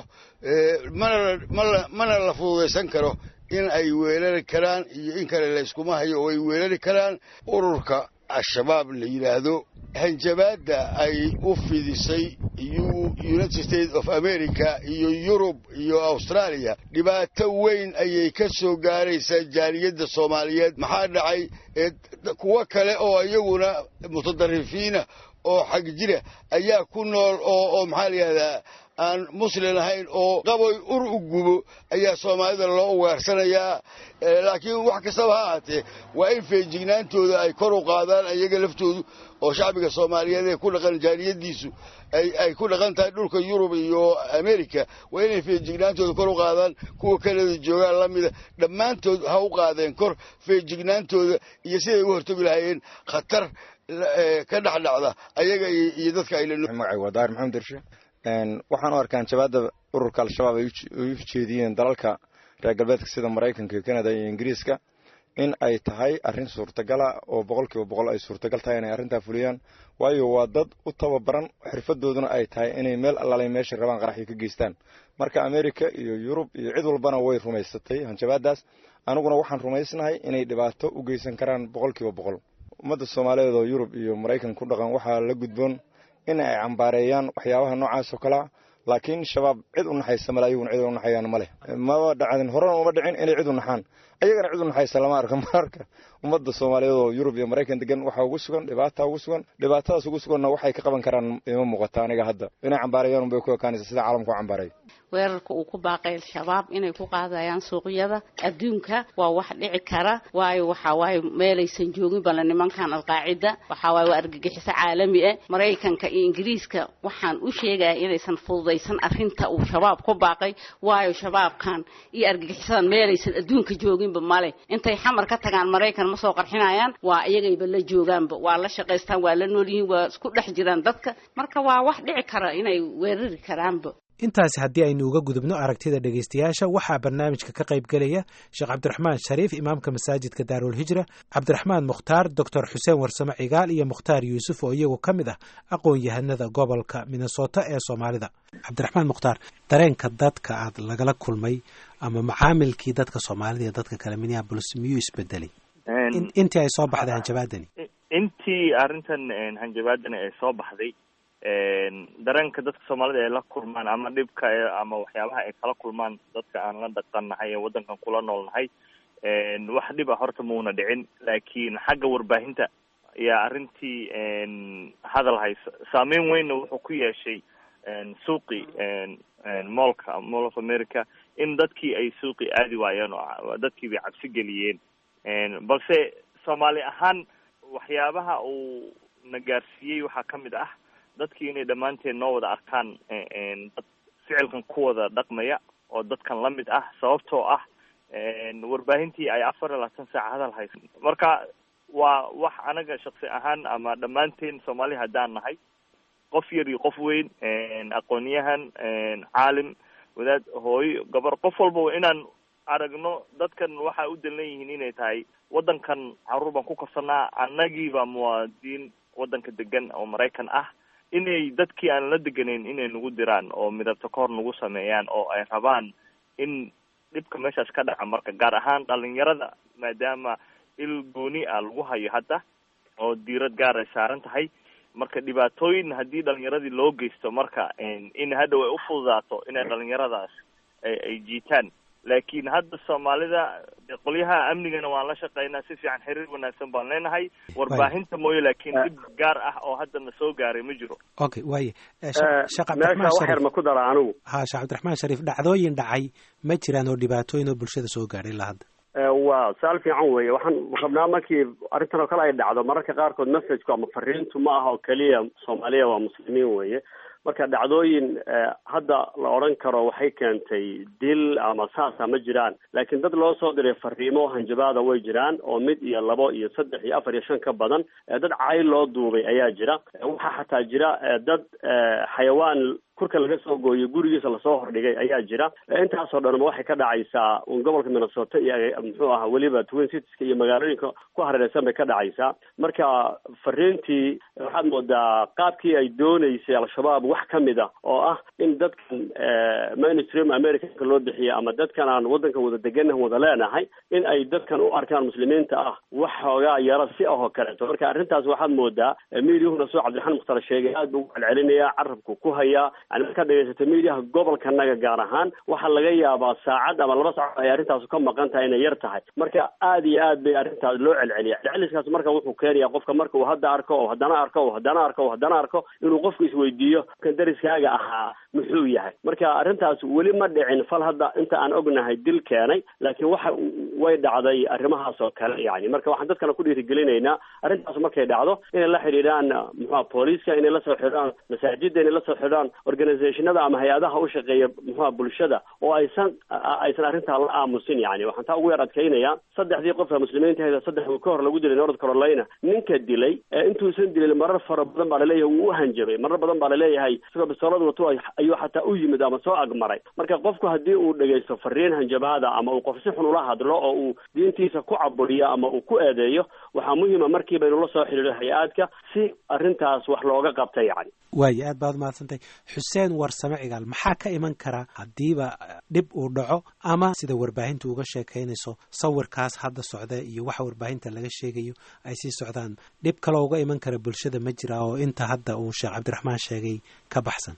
mana mana la fududaysan karo in ay weerari karaan iyo in kale layskuma hayo oo ay weerari karaan ururka al-shabaab la yidhaahdo hanjabaadda ay u fidisay united states of america iyo yurub iyo australia dhibaato weyn ayay ka soo gaaraysaa jaaliyadda soomaaliyeed maxaa dhacay kuwo kale oo iyaguna mutadarifiina oo xag jira ayaa ku nool oo oo maxaa la yidhahdaa aan muslin ahayn oo qaboy ur u gubo ayaa soomaalida loo ugaarsanayaa laakiin wax kastaba ha ahaatee waa in feejignaantooda ay kor u qaadaan iyaga laftoodu oo shacbiga soomaaliyeed ee ku dhaqan jaaliyadiisu ay ku dhaqan tahay dhulka yurub iyo america waa inay feejignaantooda kor u qaadaan kuwa kanada joogaan la mida dhammaantood ha u qaadeen kor feejignaantooda iyo siday uga hortagi lahaayeen khatar ka dhexdhacda ayaga iyo dadka aylamagacay waa daahir maxamed dirshe waxaan u arkaa hanjabaadda ururka al-shabaab ay u jeediyeen dalalka reer galbeedka sida maraykanka canada iyo ingiriiska in ay tahay arrin suurtagala oo boqol kiiba boqol ay suurtagal tahay inay arrintaa fuliyaan waayo waa dad u tababaran xirfadooduna ay tahay inay meel allaalay meeshay rabaan qaraxyo ka geystaan marka america iyo yurub iyo cid walbana way rumaysatay hanjabaadaas aniguna waxaan rumaysnahay inay dhibaato u geysan karaan boqol kiiba boqol ummadda soomaaliyeed oo yurub iyo maraykan ku dhaqan waxaa la gudboon in ay cambaareeyaan waxyaabaha noocaas oo kalea laakiin shabaab cid u naxaysa male ayaguna cid u naxayaan ma leh maba dhacdin horena uma dhicin inay cid u naxaan ayagana cid u naxaysa lama arka mararka ummadda soomaaliyeed oo yurub iyo maraykan degan waxaa ugu sugan dhibaata ugu sugan dhibaatadaas ugu suganna waxay ka qaban karaan ima muuqata aniga hadda inay cambaarayaan unbay ku ekaanaysa sida caalamka u cambaaray weerarka uu ku baaqay al-shabaab inay ku qaadayaan suuqyada adduunka waa wax dhici kara waayo waxaa waaye meelaysan joogin bale nimankan alqaacida waxaa waaye waa argagixiso caalami ah maraykanka iyo ingiriiska waxaan u sheegaya inaysan fududaysan arrinta uu shabaab ku baaqay waayo shabaabkan iyo argagixisadan meelaysan adduunka jooginba male intay xamar ka tagaan maraykan ma soo qarxinayaan waa iyagayba la joogaanba waa la shaqaystaan waa la nool yihiin waa isku dhex jiraan dadka marka waa wax dhici kara inay weerari karaanba intaasi haddii aynu uga gudubno aragtida dhegaystayaasha waxaa barnaamijka ka qayb gelaya sheekh cabdiraxmaan shariif imaamka masaajidka daarulhijra cabdiraxmaan mukhtaar doctor xuseen warsame cigaal iyo mukhtaar yuusuf oo iyagu ka mid ah aqoon-yahanada gobolka minnesota ee soomaalida cabdiraxmaan mukhtaar dareenka dadka aad lagala kulmay ama macaamilkii dadka soomaalida iyo dadka kale minneabolis miyuu isbedelay intii ay soo baxday hanjabaadani intii arrintan hanjabaadani ay soo baxday dareenka dadka soomaalida ay la kulmaan ama dhibka ama waxyaabaha ay kala kulmaan dadka aan la dhaqannahay ee waddankan kula noolnahay wax dhib a horta mauna dhicin laakiin xagga warbaahinta ayaa arrintii hadal haysa saameyn weynna wuxuu ku yeeshay suuqi moolka mall of america in dadkii ay suuqi aadi waayeen oo dadkii bay cabsi geliyeen balse soomaali ahaan waxyaabaha uu na gaarsiiyey waxaa ka mid ah dadkii inay dhammaanteen noo wada arkaan dad ficilkan ku wada dhaqmaya oo dadkan la mid ah sababtoo ah warbaahintii ay afar iyo labaatan saac hadal haysa marka waa wax anaga shaksi ahaan ama dhammaanteen soomaali haddaan nahay qof yar iyo qof weyn aqoonyahan caalim wadaad hooyo gabar qof walba inaan aragno dadkan waxay u dalan yihiin inay tahay waddankan caruur baan ku korsanaa annagiiba muwaadiniin waddanka degan oo maraykan ah inay dadkii aan la deganayn inay nagu diraan oo midabta ka hor nagu sameeyaan oo ay rabaan in dhibka meeshaas ka dhaca marka gaar ahaan dhalinyarada maadaama il gooni ah lagu hayo hadda oo diirad gaar ay saaran tahay marka dhibaatooyin haddii dhalinyaradii loo geysto marka in hadhow ay ufududaato inay dhalinyaradaas ay jiitaan laakiin hadda soomaalida qolyaha amnigana waan la shaqeynaa si fiican xiriir wanaagsan baan leenahay warbaahinta mooye laakiin dhib gaar ah oo haddana soo gaaray ma jiro okay waaye meesha wax yar ma ku dara anigu ha sheekh cabdiraxmaan shariif dhacdooyin dhacay ma jiraan oo dhibaatooyin oo bulshada soo gaadhay ilaa hadda waa su-aal fiican weeye waxaan rabnaa markii arrintan oo kale ay dhacdo mararka qaarkood messagku ama fariintu ma aha oo keliya soomaaliya waa muslimiin weeye marka dhacdooyin hadda la odhan karo waxay keentay dil ama saasa ma jiraan laakiin dad loo soo diray fariimo hanjabaada way jiraan oo mid iyo labo iyo saddex iyo afar iyo shan ka badan dad cayl loo duubay ayaa jira waxaa xataa jira dad xayawaan kurka laga soo gooyo gurigiisa lasoo hordhigay ayaa jira intaasoo dhanba waxay ka dhacaysaa un gobolka minnesota iyo muxuu ahaa weliba twin citieska iyo magaalooyinka ku hareereysan bay ka dhacaysaa marka fariintii waxaad moodaa qaabkii ay dooneysay al-shabaab wax ka mid a oo ah in dadkan mainstream americanka loo bixiya ama dadkan aan waddanka wada deganah wada leenahay in ay dadkan u arkaan muslimiinta ah wax xoogaa yaro si ahoo kaleeto marka arrintaas waxaad moodaa miidiyuhuna soo cabdiraxmaan mukhtar sheegay aad buu ucelcelinaya carabku ku hayaa yani markaad dhegeysato miidiyaha gobolkanaga gaar ahaan waxaa laga yaabaa saacad ama laba saacad ay arrintaasu ka maqan tahay inay yar tahay marka aad iyo aad bay arrintaas loo celceliya celceliskaas marka wuxuu keenaya qofka marka uu hadda arko oo haddana arko oo haddana arko oo haddana arko inuu qofku isweydiiyo kan dariskaaga ahaa muxuu yahay marka arrintaas weli ma dhicin fal hadda inta aan ognahay dil keenay laakiin waxa way dhacday arrimahaas oo kale yani marka waxaan dadkana ku dhiirigelinaynaa arrintaas markay dhacdo inay la xidhiidhaan muxua booliiska inay lasoo xidhaan masaajida inay lasoo xidhaan organizationada ama hay-adaha u shaqeeya muxua bulshada oo aysan aysan arrintaa la aamusin yani waxaan taa ugu yar adkaynayaa saddexdii qofka muslimiinta hayda saddex ka hor lagu dilay north carolina ninka dilay intuusan dilin marar fara badan baa laleeyahay wuu u hanjabay marar badan baa laleeyahay isagoo bistoolad wato ayuu xataa u yimid ama soo agmaray marka qofku haddii uu dhegaysto fariin hanjabaada ama uu qof si xun ula hadlo oo uu diintiisa ku caburiyo ama uu ku eedeeyo waxaa muhiima markiiba inuu la soo xidhiidho hay-aadka si arrintaas wax looga qabta yani waayo aad baad umahadsantay xuseen warsame cigaal maxaa ka iman kara haddiiba dhib uu dhaco ama sida warbaahintu uga sheekaynayso sawirkaas hadda socda iyo waxa warbaahinta laga sheegayo ay sii socdaan dhib kaloo uga iman kara bulshada ma jira oo inta hadda uu sheekh cabdiraxmaan sheegay ka baxsan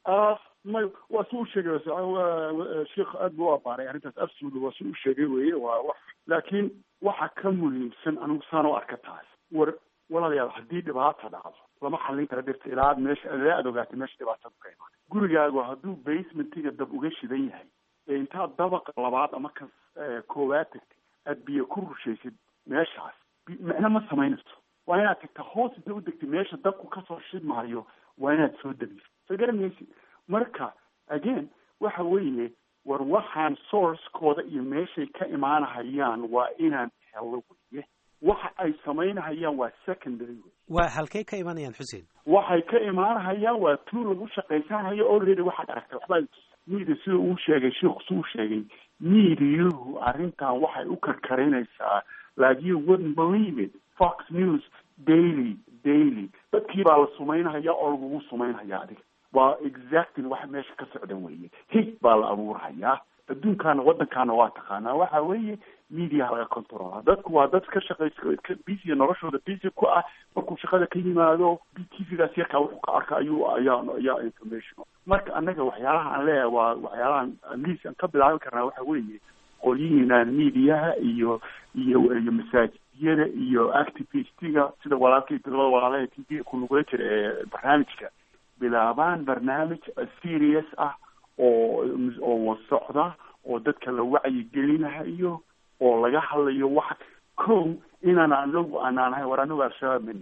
may waa si u sheegay sheikh aad buu u abaaray arrintaas absolutely waa si u sheegay weye waa wax laakiin waxa ka muhiimsan anigu saan u arka taas war walaalayaal haddii dhibaata dhacdo lama xallin kara dhirta ilaa aad meesha ilaa aad ogaatay meesha dhibaatadu ka imaan gurigaagu hadduu basementiga dab uga shidan yahay ee intaad dabaqa labaad ama ka koowaad tagtay aad biyo ku rushaysid meeshaas micno ma samaynayso waa inaad tagta hoos inta u degtay meesha dabku kasoo shidmaayo waa inaad soo dabiso soo garanaysid marka again waxa weeye war waxaan sourcekooda iyo meeshay ka imaanahayaan waa inaan helo weye waxa ay samaynahayaan waa secondary wey waa halkay ka imanayaan xuseen waxay ka imaanahayaan waa tuu lagu shaqaysanayo already waxaad aragtay waxbaa media sida uu sheegay sheikhu si uu sheegay mediahu arrintan waxay u karkarinaysaa like you wouldn't believe it fox news daily daily dadkii baa la sumaynahaya oo lagugu sumaynhaya adiga waa exactly waxa meesha ka socda weeye hig baa la abuurhayaa adduunkaana waddankaana waa taqaanaa waxa weeye mediaha laga controla dadku waa dad ka shaqayska busy noloshooda busy ku ah markuu shaqada ka yimaado t v-gaas yarkaa wuxuu ka arka ayuu ayaa ayaa information marka annaga waxyaalaha aan leeyahay waa waxyaalahan atleast aan ka bilaabi karnaa waxa weeye qolyihiina mediaha iyo iyo iyo masaajidiyada iyo activistiga sida walaalkay labada walaalaha t v ku nugula jira ee barnaamijka bilaabaan barnaamij serious ah oo oo socda oo dadka la wacyigelinahayo oo laga hadlayo wax kow inaan anagu anaan ahay war anagu al-shabaab manihin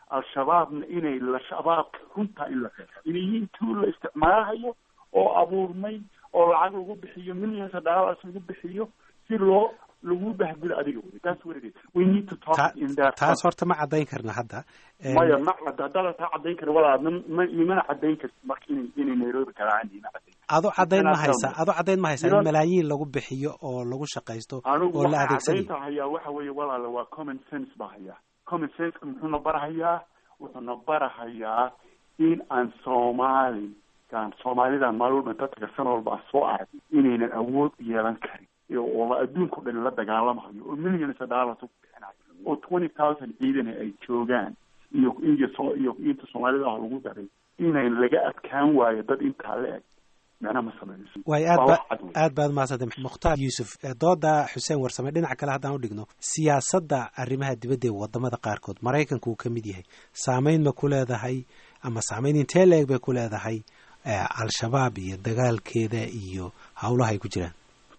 al-shabaabna inay la shabaabka runtaa in la qeexo inay yihiin tuu la isticmaalahayo oo abuurmay oo lacag lagu bixiyo millions of dollars lagu bixiyo si loo lagu bahgulo adiga wey that's what it is we need to talk in that taas horta ma caddayn karna hadda maya ma cadda haddaada taa caddayn kara walaa ma ma- imana caddayn karti marka inay inay nairobi karaan ima caddayn ado caddayn ma Inaan haysa fahmo. ado caddayn ma haysa in Inaan- malaayiin lagu bixiyo oo lagu shaqaysto anigu oo la waxaa adeegsanayo caddaynta hayaa waxa weeye walaala waa common sense baa hayaa common senseka muxuuna barahayaa wuxuuna barahayaa in aan soomaali gaan soomaalidan maalin walba dadka san walba aan soo arag inaynan awood u yeelan karin iyo oo adduunka o dhan la dagaalamahayo oo millions of dollars u bixinayo oo twenty thousand ciidan ay joogaan iyo iyo soo iyo inta soomaalida ah lagu daray inayn laga adkaan waayo dad intaa la eg macna ma sameynayso waayo aad Waa ba wax cad wey. aad baad mahadsantay mukhtaar yuusuf eh, dooda xuseen warsame dhinaca kale haddaan u dhigno siyaasadda arrimaha dibadda ee wadamada qaarkood maraykanku uu ka mid yahay saameyn ma ku leedahay ama saameyn intee leeg bay ku leedahay eh, al-shabaab iyo dagaalkeeda iyo howlaha ay ku jiraan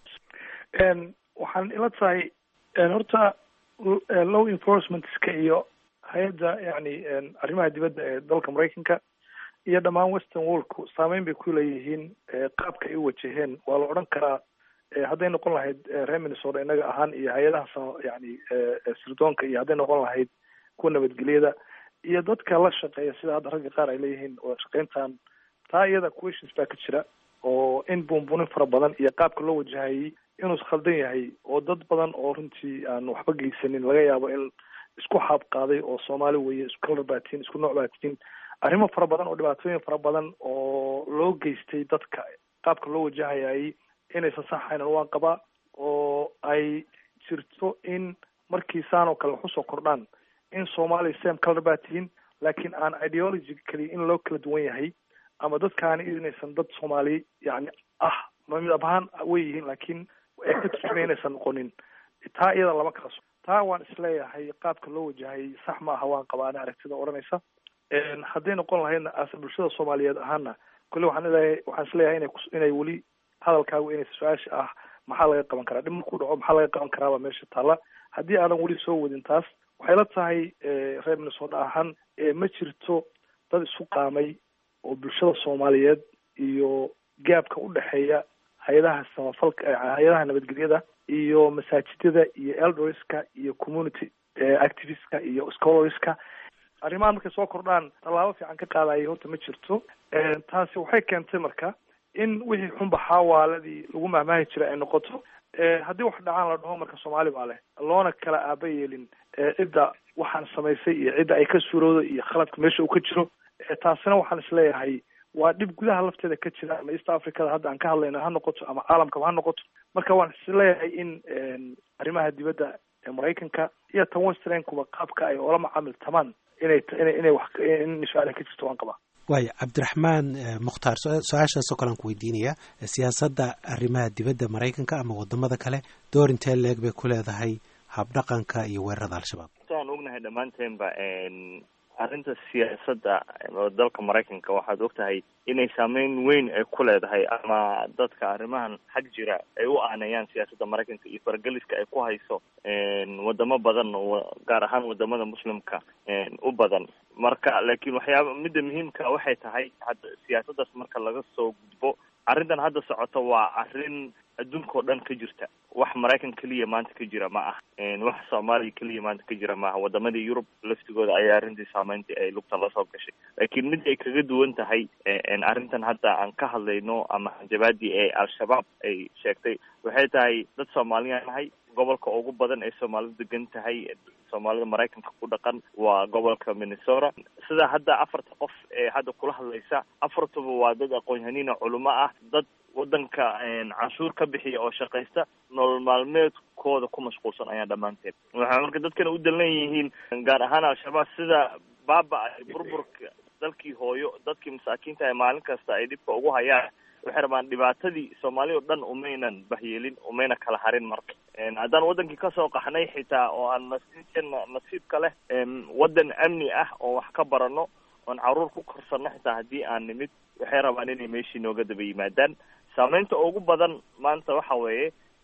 n waxaan ila tahay n horta l- eh, law enforcementska iyo hay-adda yani n arrimaha dibadda ee dalka maraykanka iyo dhammaan western worldku saameyn bay ku leeyihiin eh, qaabka ay u wajaheen waa la odhan karaa eh, hadday noqon lahayd eh, reer minnesota innaga ahaan iyo hay-adaha sa- yani eh, eh, sirdoonka iyo hadday noqon lahayd kuwa nabadgelyada iyo dadka la shaqeeya sida hadda ragga qaar ay leeyihiin oo shaqeyntan taa iyada questions baa ka jira oo in buunbuunin fara badan iyo qaabka loo wajahayay inuu khaldan yahay oo dad badan oo runtii aan waxba geysanin laga yaabo in isku xaab qaaday oo soomaali weeye isku kalar baatiin isku nooc baatiin arrimo fara badan oo dhibaatooyin fara badan oo loo geystay dadka qaabka loo wajahayay inaysan saxayn waan qabaa oo ay jirto in markii saan oo kale wax usoo kordhaan in soomaaliya same color baa tihiin laakiin aan ideologically in loo kala duwan yahay ama dadkaani inaysan dad soomaali yani ah ma midab ahaan way yihiin laakiin ay ka turjumay inaysan noqonin taa iyada lama kala so taa waan isleeyahay qaabka loo wajahayay sax ma aha waan qabaa ani aragtida odhanaysa Een, hadday noqon lahaydna ase bulshada soomaaliyeed ahaana kole waxaan leeyahay waxaan isleeyahay inay kus- inay weli hadalkaagu inay su-aasha ah maxaa laga qaban karaa dhib markuu dhaco maxaa laga qaban karaabaa meesha taalla haddii aadan weli soo wadin taas waxay la tahay eh, reer minnesota ahaan eh, ma jirto dad isu qaamay oo bulshada soomaaliyeed iyo gaabka u dhexeeya hay-adaha samafalka eh, hay-adaha nabadgelyada iyo masaajidada iyo elderska iyo community eh, activistka iyo scholarska arrimahan markay soo kordhaan tallaabo fiican ka qaadaya horta ma jirto Eh, taasi waxay keentay marka in wixii xunba xaawaaladii lagu mahmaahi jiray ay noqoto Eh, haddii wax dhacaan la dhaho marka soomaali baa leh loona kala aaba yeelin eh, cidda waxaan samaysay iyo cidda ay ka suurowdo iyo khaladka meesha uu ka jiro Eh, taasina waxaan isleeyahay waa dhib gudaha lafteeda ka jira ama east africada hadda aan ka hadlayna ha noqoto ama caalamkaba ha noqoto marka waan isleeyahay in een, arrimaha dibadda ee maraykanka iyo tan westernkuba qaabka ay oola macaamiltamaan inay inay inay wax in su-aal ka jirto waan qabaa waayo cabdiraxmaan eh, mukhtaar su- su-aashaasoo kale aan ku weydiinayaa eh, siyaasadda arrimaha dibadda maraykanka ama wadamada kale door intee leeg bay ku leedahay habdhaqanka iyo weerarada al-shabaab saan ognahay dhammaanteenba n arrinta siyaasadda oo dalka maraykanka waxaad ogtahay inay saameyn weyn ay ku leedahay ama dadka arrimahan xag jira ay u aaneeyaan siyaasadda maraykanka iyo fargeliska ay ku hayso n wadamo badan oo gaar ahaan wadamada muslimka n u badan marka laakiin waxyaaba midda muhiimka waxay tahay hadda siyaasaddaas marka laga soo gudbo arrintan hadda socota waa arrin adduunka oo dhan ka jirta wax maraykan keliya maanta ka jira ma ah wax soomaaliya keliya maanta ka jira maaha wadamadii yurub laftigooda ayaa arrintii saameyntii ay lugta lasoo gashay laakiin mid ay kaga duwan tahay arrintan hadda aan ka hadlayno ama hanjabaadii ee al-shabaab ay sheegtay waxay tahay dad soomaaliya nahay gobolka ugu badan ee soomaalidu degan tahay soomaalida maraykanka ku dhaqan waa gobolka minnesota sida hadda afarta qof ee hadda kula hadlaysa afartuba waa dad aqoon-yahaniina culimo ah dad wadanka canshuur ka bixiya oo shaqaysta nolol maalmeedkooda ku mashquulsan ayaa dhammaanteed waxay marka dadkana u dalan yihiin gaar ahaan al-shabaab sida baaba ay burburka dalkii hooyo dadkii masaakiinta ay maalin kasta ay dhibka ugu hayaan waxay rabaan dhibaatadii soomaali o dhan umaynan bahyeelin umayna kala harin marka haddaan wadankii kasoo qaxnay xitaa oo aan nasiibkeena nasiibka leh wadan amni ah oo wax ka barano oon caruur ku korsano xitaa haddii aan nimid waxay rabaan inay meeshii nooga daba yimaadaan saameynta ugu badan maanta waxa weeye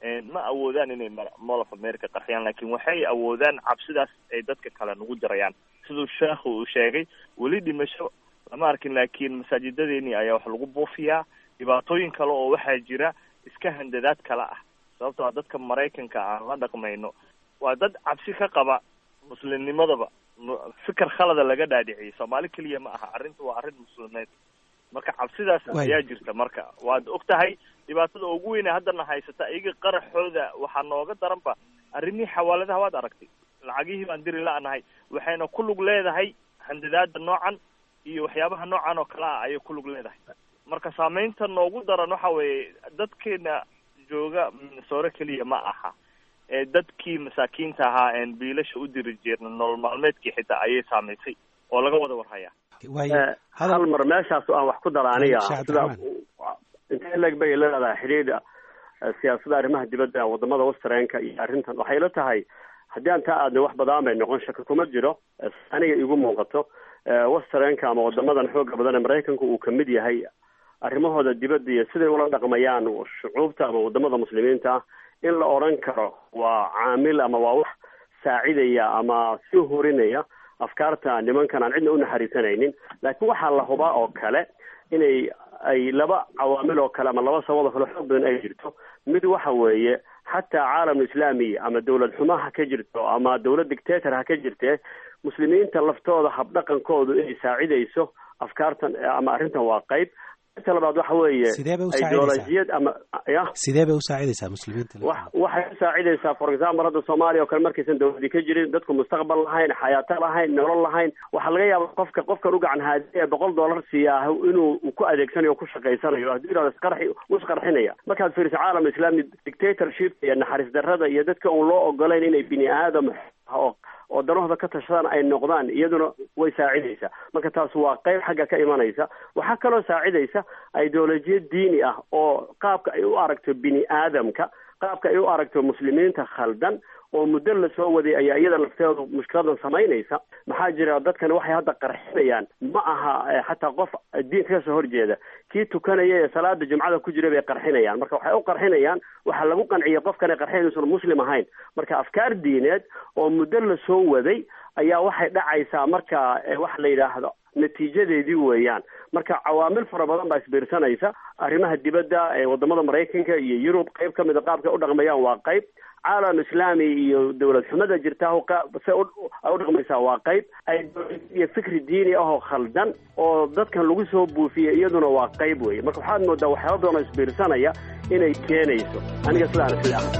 ma awoodaan inay mall of america qarxiyaan laakiin waxay awoodaan cabsidaas ay dadka kale nagu jarayaan siduu sheekhu uu sheegay weli dhimasho lama arkin laakiin masaajidadeeni ayaa wax lagu buufiyaa dhibaatooyin kale oo waxaa jira iska handadaad kale ah sababtoo a dadka maraykanka aan la dhaqmayno waa dad cabsi ka qaba muslimnimadaba fikir khalada laga dhaadhiciyay soomaali keliya ma aha arrintu waa arrin muslimied marka cabsidaas ayaa jirta marka waad og tahay dhibaatada ugu weyne haddana haysata iyaga qaraxooda waxaa nooga daranba arrimihii xawaaladaha waad aragtay lacagihii baan diri la-nahay waxayna ku lug leedahay handadaada noocan iyo waxyaabaha noocan oo kale ah ayay ku lug leedahay marka saameynta noogu daran waxa weeye dadkeena jooga minnesore keliya ma aha ee dadkii masaakiinta ahaa een biilasha u diri jirna nolol maalmeedkii xitaa ayay saamaysay oo laga wada warhayaa hal mar meeshaas aan wax ku dara aniga sida intee leg bay leedahay xidhiidha siyaasada arrimaha dibadda wadamada westernka iyo arrintan waxay la tahay haddii aan taa aadna wax badaan bay noqon shaki kuma jiro aniga igu muuqato westernka ama wadamadan xooga badan ee maraykanku uu kamid yahay arrimahooda dibadda iyo siday ula dhaqmayaan shucuubta ama wadamada muslimiinta ah in la odran karo waa caamil ama waa wax saacidaya ama sii hurinaya afkaarta nimankan aan cidna u naxariisanaynin laakiin waxaa la hubaa oo kale inay ay laba cawaamil oo kale ama laba sabab oo kale xoog badan ay jirto mid waxa weeye xataa caalamul islaami ama dawlad xumo ha ka jirto ama dawlad dictator ha ka jirtee muslimiinta laftooda habdhaqankoodu inay saacidayso afkaartan ama arrintan waa qayb inta labaad waxa weeye Sidee bay u saacidaysaa? ideolojiyad ama ya sidee bay u saacidaysaa muslimiinta wax waxay u saacidaysaa for example hadda soomaaliya oo kale markaysan dawladii ka jirin dadku mustaqbal lahayn xayaato lahayn nolol lahayn waxaa laga yaaba qofka qofkan u gacan haadiya boqol dollar siiyaa inuu uu ku adeegsanayo o ku shaqaysanayo haddii yidhahdo isqarxi wuu isqarxinaya markaad fiiriso caalam islaami dictatorship iyo naxariis darrada iyo dadka uun loo ogolayn inay bini aadam oo oo danahooda ka tashadaan ay noqdaan iyaduna way saacidaysaa marka taas waa qayb xagga ka imanaysa waxaa kaloo saacidaysa ideolojiyad diini ah oo qaabka ay u aragto bini aadamka qaabka ay u aragto muslimiinta khaldan oo muddo lasoo waday ayaa iyada lafteedu mushkiladan samaynaysa maxaa jira dadkani waxay hadda qarxinayaan ma aha eh, xataa qof diinka kasoo horjeeda kii tukanaya ee salaada jumcada ku jira bay qarxinayaan marka waxay u qarxinayaan waxaa lagu qanciyay qofkani qarxin inuusan muslim ahayn marka afkaar diineed oo muddo lasoo waday ayaa waxay dhacaysaa marka eh, waxa la yidhaahdo natiijadeedii weeyaan marka cawaamil fara badan baa isbiirsanaysa arrimaha dibadda ee wadamada maraykanka iyo yurub qayb ka mida qaabka ay u dhaqmayaan waa qayb caalam islaami iyo dawlad xumada jirta se ay u dhaqmaysaa waa qayb iyo fikri diini ahoo khaldan oo dadkan lagu soo buufiyey iyaduna waa qayb weeye marka waxaad moodaa waxyaaba badan oo isbiirsanaya inay keenayso aniga sidaan isle ah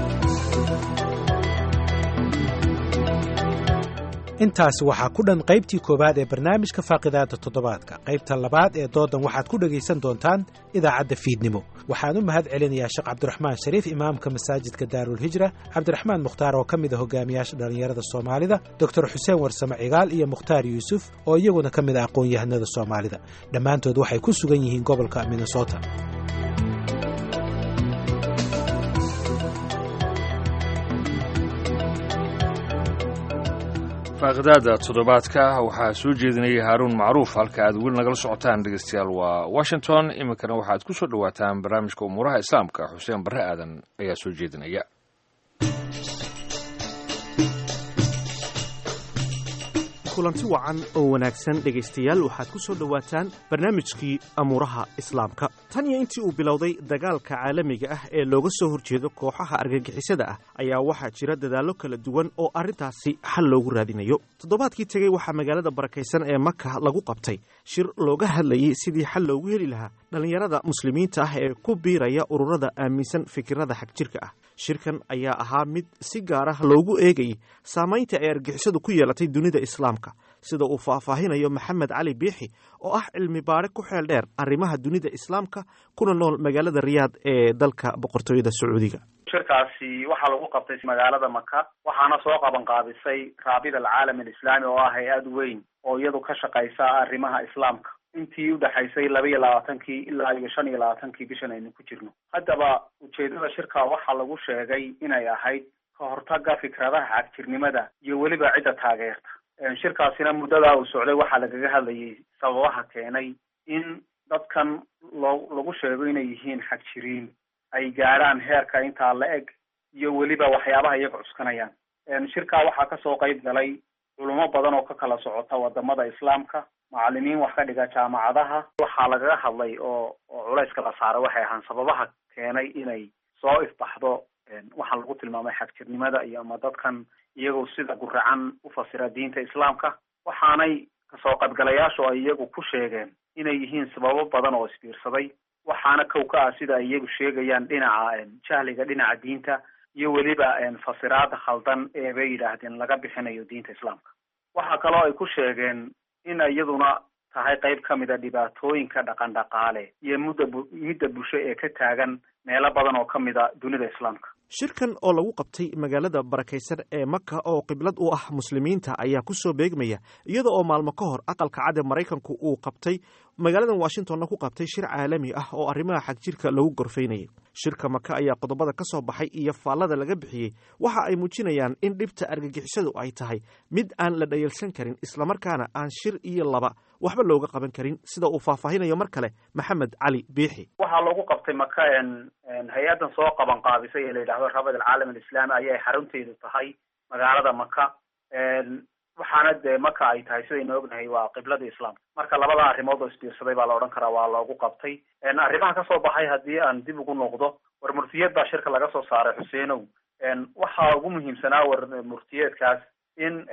intaasi waxaa ku dhan qaybtii koowaad ee barnaamijka faaqidaada toddobaadka qaybta labaad ee doodan waxaad ku dhegaysan doontaan idaacadda fiidnimo waxaan u mahad celinayaa sheekh cabdiraxmaan shariif imaamka masaajidka daarulhijra cabdiraxmaan mukhtaar oo ka mid a hogaamiyaasha dhallinyarada soomaalida doctor xuseen warsame cigaal iyo mukhtaar yuusuf oo iyaguna ka mid a aqoon-yahanada soomaalida dhammaantood waxay ku sugan yihiin gobolka minnesota faaqidaada toddobaadka waxaa soo jeedinayay haaruun macruuf halka aad weli nagala socotaan dhegeystayaal waa washington iminkana waxaad ku soo dhowaataan barnaamijka umuuraha islaamka xuseen barre aadan ayaa soo jeedinaya kulanti wacan oo wanaagsan dhegaystayaal waxaad ku soo dhowaataan barnaamijkii amuuraha islaamka tan iyo intii uu bilowday dagaalka caalamiga ah ee looga soo horjeedo kooxaha argagixisada ah ayaa waxaa jira dadaallo kala duwan oo arrintaasi xal loogu raadinayo toddobaadkii tegey waxaa magaalada barakaysan ee maka lagu qabtay shir looga hadlayey sidii xal loogu heli lahaa dhallinyarada muslimiinta ah ee ku biiraya ururada aaminsan fikirada xagjirka ah shirkan ayaa ahaa mid si gaar ah loogu eegayay saamaynta ay argixisadu ku yeelatay dunida islaamka sida uu faahfaahinayo maxamed cali biixi oo ah cilmi baare ku xeel dheer arrimaha dunida islaamka kuna nool magaalada riyaad ee dalka boqortooyada sacuudiga shirkaasi waxaa lagu qabtay magaalada maka waxaana soo qaban qaabisay raabida alcaalam alislaami oo ah hay-ad weyn oo iyadu ka shaqaysa arrimaha islaamka intii udhexaysay laba iyo labaatankii ilaa iyo shan iyo labaatankii bishan aynu ku jirno haddaba ujeedada shirka waxaa lagu sheegay inay ahayd ka hortaga fikradaha xagjirnimada iyo weliba cidda taageerta shirkaasina muddadaa uu socday waxaa lagaga hadlayay sababaha keenay in dadkan loo lagu sheego inay yihiin xagjiriin ay gaadhaan heerka intaa la eg iyo weliba waxyaabaha iyaga cuskanayaan shirkaa waxaa kasoo qayb galay culimo badan oo ka kala socota wadamada islaamka macalimiin wax ka dhiga jaamacadaha waxaa lagaga hadlay oo oo culayska la saaray waxay ahaan sababaha keenay inay soo ifbaxdo waxaa lagu tilmaamay xagjirnimada iyo ama dadkan iyagoo sida guracan ufasira diinta islaamka waxaanay kasoo qaybgalayaashu ay iyagu ku sheegeen inay yihiin sababo badan oo isbiirsaday waxaana kow ka ah sida ay iyagu sheegayaan dhinaca jahliga dhinaca diinta iyo weliba fasiraada khaldan ee bay yidhaahdeen laga bixinayo diinta islaamka waxaa kaloo ay ku sheegeen in iyaduna tahay qayb ka mida dhibaatooyinka dhaqan dhaqaale iyo mudda midda bulsho ee ka taagan meelo badan oo ka mida dunida islaamka shirkan oo lagu qabtay magaalada barakaysan ee maka oo qiblad u ah muslimiinta ayaa ku soo beegmaya iyada oo maalmo ka hor aqalka cad ee maraykanku uu qabtay magaaladan washingtonna ku qabtay shir caalami ah oo arrimaha xagjirka lagu gorfaynayay shirka maka ayaa qodobada ka soo baxay iyo faallada laga bixiyey waxa ay muujinayaan in dhibta argagixisadu ay tahay mid aan la dhayalsan karin islamarkaana aan shir iyo laba waxba looga qaban karin sida uu faahfaahinayo mar kale maxamed cali biixi waxaa lagu qabtay maka hay-addan soo qaban qaabisay ee la yidhahdo rabad alcaalam alislami ayay xarunteedu tahay magaalada maka waxaana dee maka ay tahay sidaynu ognahay waa qiblada islaamka marka labada arrimood oo isbiirsaday baa la odhan karaa waa loogu qabtay arrimaha kasoo baxay haddii aan dib ugu noqdo war murtiyeed baa shirka laga soo saaray xuseenow waxaa ugu muhiimsanaa war murtiyeedkaas in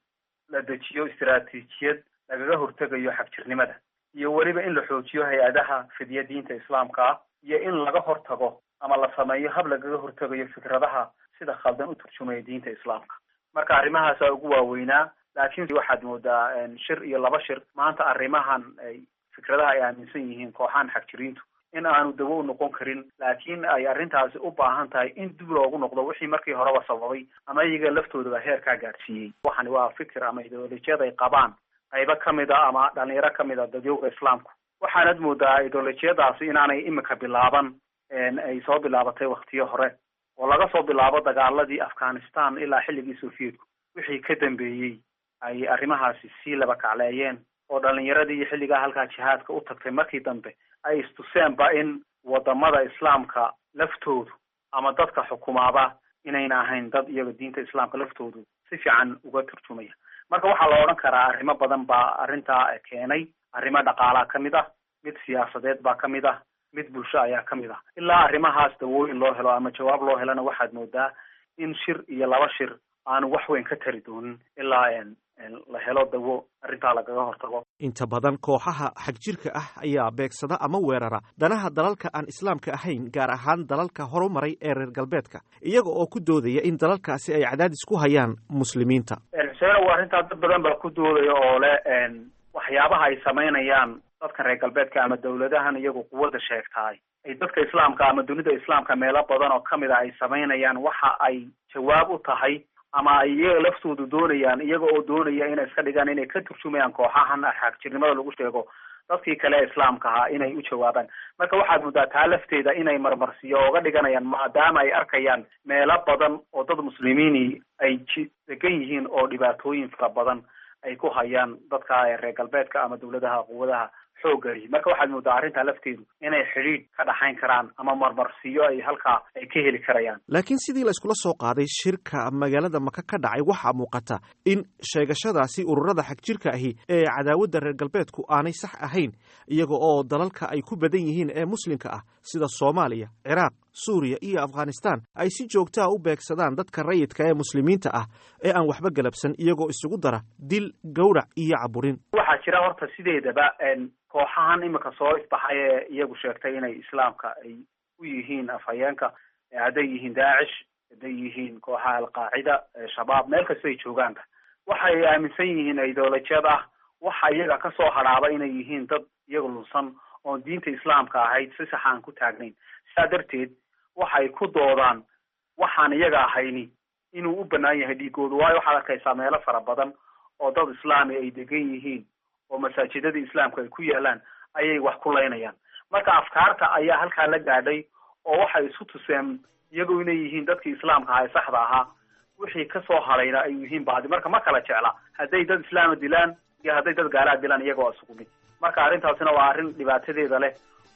la dejiyo istaraatiijiyad lagaga hortegayo xagjirnimada iyo weliba in la xoojiyo hay-adaha fidya diinta islaamka ah iyo in laga hortago ama la sameeyo hab lagaga hortegayo fikradaha sida khaldan u turjumaya diinta islaamka marka arrimahaasaa ugu waaweynaa laakiin waxaad moodaa shir iyo laba shir maanta arrimahan ay fikradaha ay aaminsan yihiin kooxahan xagjiriintu in aanu dawo u noqon karin laakiin ay arrintaasi u baahan tahay in dib loogu noqdo wixii markii horeba sababay ama iyaga laftoodaba heerkaa gaadhsiiyey waxani waa fikir ama ideolojiyad ay qabaan qaybo kamid a ama dhalinyaro kamid a dadyowga islaamku waxaanad moodaa ideolojiyadaasi inaanay imika bilaaban ay soo bilaabatay waktiyo hore oo laga soo bilaabo dagaaladii afghanistan ilaa xilligii sovietku wixii ka dambeeyey ay arrimahaasi sii laba kacleeyeen oo dhalinyaradii iyo xilligaa halkaa jihaadka u tagtay markii dambe ay istuseenba in wadamada islaamka laftoodu ama dadka xukumaaba inayna ahayn dad iyaga diinta islaamka laftoodu si fiican uga turjumaya marka waxaa la odhan karaa arrimo badan baa arrintaa keenay arrimo dhaqaalaa ka mid ah mid siyaasadeed baa ka mid ah mid bulsho ayaa ka mid ah ilaa arrimahaas dawooyin loo helo ama jawaab loo helona waxaad moodaa in shir iyo laba shir aanu wax weyn ka tari doonin ilaa la helo dawo arrintaa lagaga hortago inta badan kooxaha xagjirka ah ayaa beegsada ama weerara danaha dalalka aan islaamka ahayn gaar ahaan dalalka horumaray ee reer galbeedka iyaga oo ku doodaya in dalalkaasi ay cadaadis ku hayaan muslimiinta xuseenow arrintaa dad badan baa ku doodaya oo le waxyaabaha ay samaynayaan dadkan reer galbeedka ama dawladahan iyagu quwadda sheegtaay ay dadka islaamka ama dunida islaamka meelo badan oo kamid a ay samaynayaan waxa ay jawaab u tahay ama ay iyaga laftoodu doonayaan iyaga oo doonaya inay iska dhigaan inay ka turjumayaan kooxahan xagjirnimada lagu sheego dadkii kale ee islaamka ahaa inay u jawaabaan marka waxaad muddaa taa lafteeda inay marmarsiyo ooga dhiganayaan maadaama ay arkayaan meelo badan oo dad muslimiini ay ji degan yihiin oo dhibaatooyin fara badan ay ku hayaan dadka reer galbeedka ama dawladaha quwadaha xoogari marka waxaad moodaa arrintaa lafteedu inay xidhiidh ka dhaxayn karaan ama marmarsiyo ay halkaa ay ka heli karayaan laakiin sidii la iskula soo qaaday shirka magaalada maka ka dhacay waxaa muuqata in sheegashadaasi ururada xagjirka ahi ee cadaawadda reer galbeedku aanay sax ahayn iyaga oo dalalka ay ku badan yihiin ee muslimka ah sida soomaaliya ciraaq suuriya iyo afghanistan ay si joogtaa u beegsadaan dadka rayidka ee muslimiinta ah ee aan waxba galabsan iyagoo isugu dara dil gowrac iyo caburin waxaa jira horta sideedaba kooxahan imika soo ifbaxay ee iyagu sheegtay inay islaamka ay u yihiin afhayeenka hadday yihiin daacish hadday yihiin kooxaha alqaacida shabaab meel kasta ay joogaanba waxay aaminsan yihiin ideolojiyad ah waxa iyaga kasoo hadhaaba inay yihiin dad iyaga lunsan oon diinta islaamka ahayd si sax aan ku taagnayn sidaa darteed waxay ku doodaan waxaan iyaga ahayni inuu u banaan yahay dhiigoodu waayo waxaad arkaysaa meelo fara badan oo dad islaami ay degan yihiin oo masaajidadii islaamka ay ku yaalaan ayay wax ku laynayaan marka afkaarta ayaa halkaa la gaadhay oo waxay isu tuseen iyagu inay yihiin dadkii islaamka ahaa ee saxda ahaa wixii kasoo hadhayna ay yihiin baadi marka ma kala jecla hadday dad islaama dilaan iyo hadday dad gaalaa dilaan iyaga waa isugu mid marka arrintaasina waa arrin dhibaatadeeda leh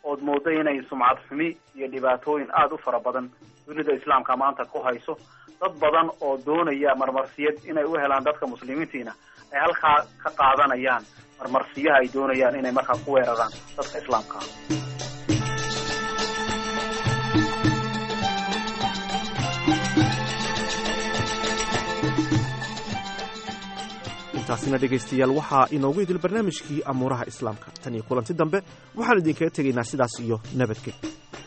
ood moodo inay sumcad xumi iyo dhibaatooyin aada u fara badan dunida islaamka maanta ku hayso dad badan oo doonaya marmarsiyad inay u helaan dadka muslimiintiina ay halkaa ka qaadanayaan marmarsiyaha ay doonayaan inay markaa ku weeraraan dadka islaamka ah intaasina dhegaystayaal waxaa inoogu idil barnaamijkii amuuraha islaamka tan iyo kulanti dambe waxaan idinkaga tegaynaa sidaas iyo nabadged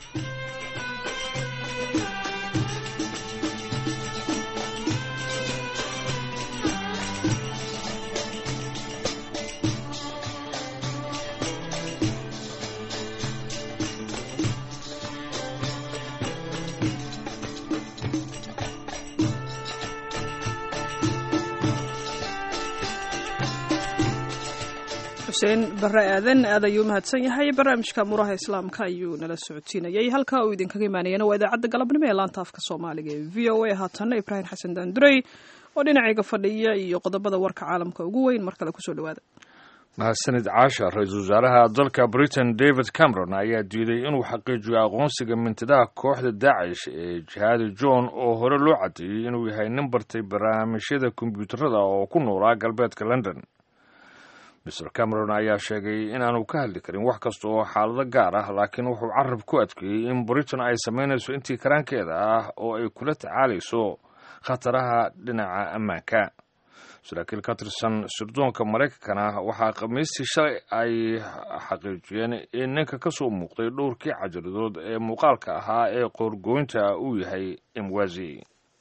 xuseen bare aadan aad ayuu mahadsan yahay barnaamijka muraha islaamka ayuu nala socodsiinayay halka uu idinkaga imaanayana waa idaacadda galabnimo ee laanta afka soomaaliga ee v o a haatanna ibraahim xasan daandurey oo dhinacayga fadhiya iyo qodobada warka caalamka ugu weyn mar kale kusoo dhawaada mahadsanid caasha ra-iisul wasaaraha dalka britain david cameron ayaa diiday inuu xaqiijiyo aqoonsiga mintidaha kooxda daacish ee jihaadi john oo hore loo cadeeyey inuu yahay nin bartay barnaamijyada kombiyuutarada oo ku noolaa galbeedka london mr cameron ayaa sheegay inaanu ka hadli karin wax kasta oo xaalado gaar ah laakiin wuxuu carab ku adkeeyey in britain ay samaynayso intii karaankeeda ah oo ay kula tacaalayso khataraha dhinaca ammaanka saraakiil ka tirsan sirdoonka maraykankana waxaa khamiistii shalay ay xaqiijiyeen in ninka ka soo muuqday dhowrkii cajaladood ee muuqaalka ahaa ee qoorgooynta uu yahay imwazi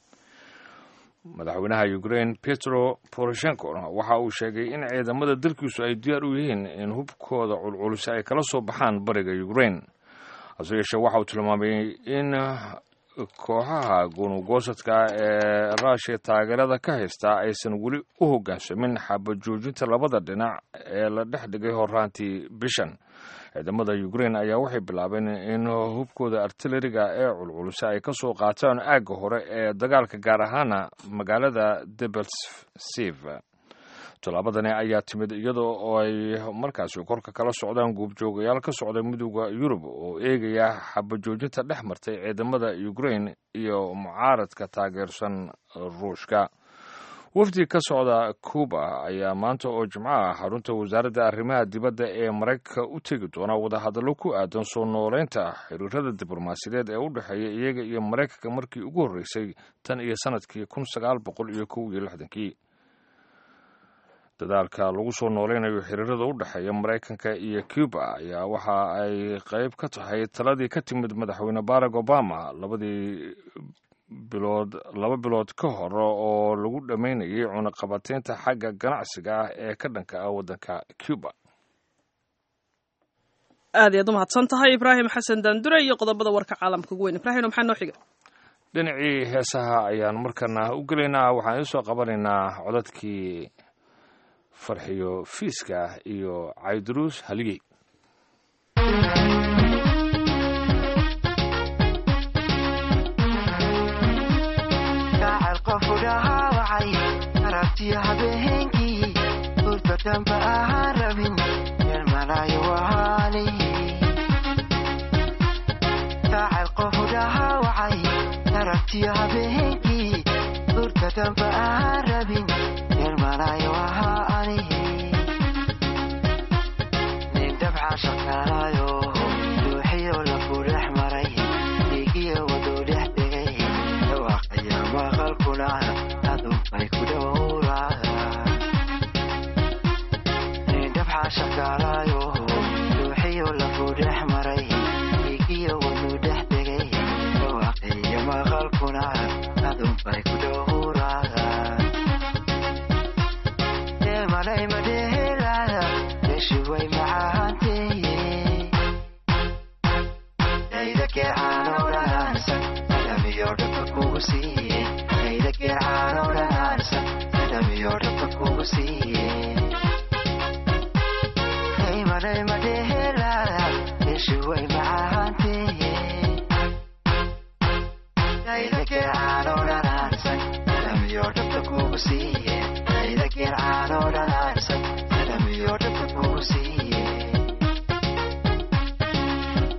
madaxweynaha ukraine petro poroshenko waxa uu sheegay in ciidamada dalkiisu ay diyaar u yihiin in hubkooda culculisa ay kala soo baxaan bariga ukraine hase yeeshee waxa uu tilmaamay in kooxaha gunugosadka ee ruushiya taageerada ka haysta aysan weli u hoggaansamin xabajoojinta labada dhinac ee la dhex dhigay horaantii bishan ciidamada ukraine ayaa waxay bilaabeen in hubkooda artilariga ee culculisa ay ka soo qaataan aagga hore ee dagaalka gaar ahaana magaalada debelsiv tallaabadani ayaa timid iyada oo ay markaasi korka kala socdaan guubjoogayaal ka socda midooda yurub oo eegaya xabajoojinta dhex martay ciidamada ukraine iyo mucaaradka taageersan ruushka wafdi ka socda cuba ayaa maanta oo jimco ah xarunta wasaaradda arrimaha dibadda ee maraykanka u tegi doona wadahadallo ku aadan soo nooleynta xiriirada diblomaasiyadeed ee u dhexeeya iyaga iyo maraykanka markii ugu horreysay tan iyo sanadkii kun sagaal boqol iyo kow iyo lixdankii dadaalka lagu soo nooleynayo xiriirada u dhexeeya maraykanka iyo cuba ayaa waxa ay qayb ka tahay taladii ka timid madaxweyne barack obama labadii bilood laba bilood ka hor oo lagu dhammaynayay cunaqabateynta xagga ganacsiga ah ee ka dhanka ah waddanka cuba aad iyaad u mahadsan tahay ibraahim xasan daandure iyo qodobada warka caalamka ugu weyn ibraahim maxaa noo xiga dhinacii heesaha ayaan markana u gelaynaa waxaan iisoo qabanaynaa codadkii farxiyo fiiska iyo cayduruus haligey aragtiya habeenkii hurda damba ahaan rabin meel malaayo wahaani daacad qofu dhahaawacay aragtiya habeenkii hurda damba ahaan rabin meel malaayo wahaani nin dabca shaqaalaayo duuxiyo lafu dhex maray dhiigiyo waduu dhex tegay dhawaaqaya maqalkuna adunbay ku dhowraanin dabca shaqaalaayo duuxiyo lafu dhex maray dhiigiyo waduu dhex tegay dhawaaqaya maqalkuna adunbay ku dhowraa malay madhehelada meshi way macaanteeye dayda geecaanoo dhanaansan adamiyo dhaba kugu siiye dayda geecaanoo dhanaansan adamiyo dhaba kugu siiye hey malay madhehelada meshi way macaanteeye dayda geecaanoo dhanaansan adamiyo dhaba kugu siiye dayda geecaanoo dhanaansan adamiyo dhaba kugu siiye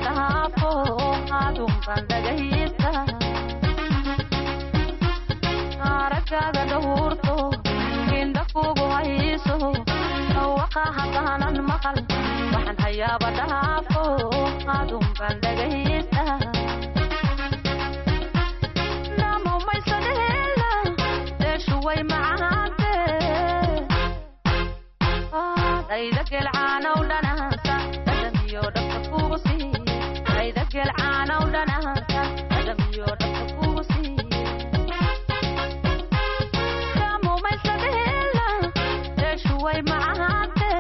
dhaafo adunban dhagaysta aragaaga dhawurto indha kugu hayso dhawaqa haddaanan maqal waxaan hayaaba dhaafo adunban dhagaysta namumaysadheela deeshuway macaante dhayda gelcaanow dhanaansa dhadhamiyo dhabka kugu siiye dhayda gelcaanow dhanaansa dhadhamiyo dhabka kugu siiye namumaysadheela deeshuway macaante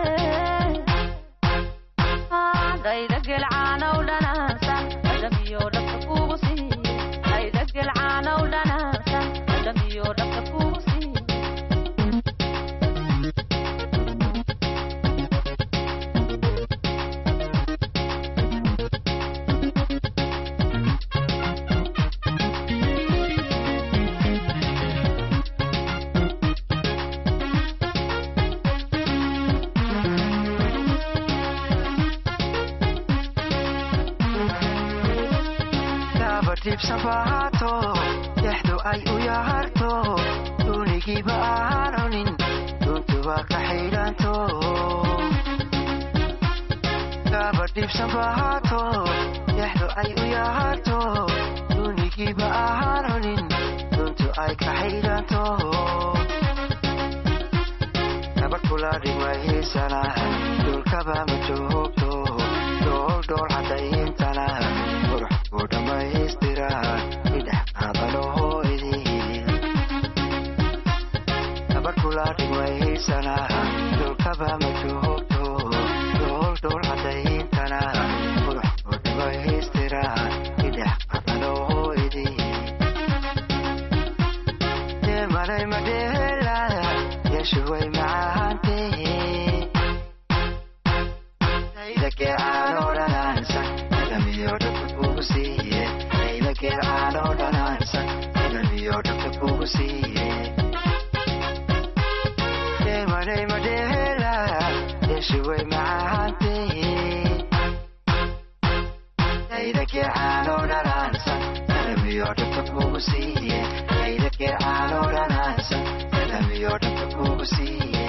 dhayda gelcaanow dhanaansa dhadhamiyo dhabka kugu siiye dhayda gelcaanow dhanaansa dhadhamiyo dhabka kugu siiye dabadhibsanbaato yaxdu ay u yaharto dunigiiba aan cunin duntuba ka xidhanto dabadhibsanbaato yaxdu ay u yaharto dunigiiba aan cunin duntu ay ka xidhanto nabad kula dhigmahiisana dhulkaba ma joogto dhool dhool cadayintana qurux ku dhammaystira idhex qaadalooydii nabad kula dhigmahiisana dhulkaba ma joogto dhool dhool cadayintana qurux ku dhammaystira idhex qaadalooydii deemalay madheela yeeshuway macaantee aydageecaanoo dhanaansan dhadhamiyo dhabka kugu siiye aydageecaanoo dhanaansan dhadhamiyo dhabka kugu siiye deemanay madheela yeeshuway macaantee aydageecaanoo dhanaansan dhadhamiyo dhabka kugu siiye aydageecaanoo dhanaansan dhadhamiyo dhabka kugu siiye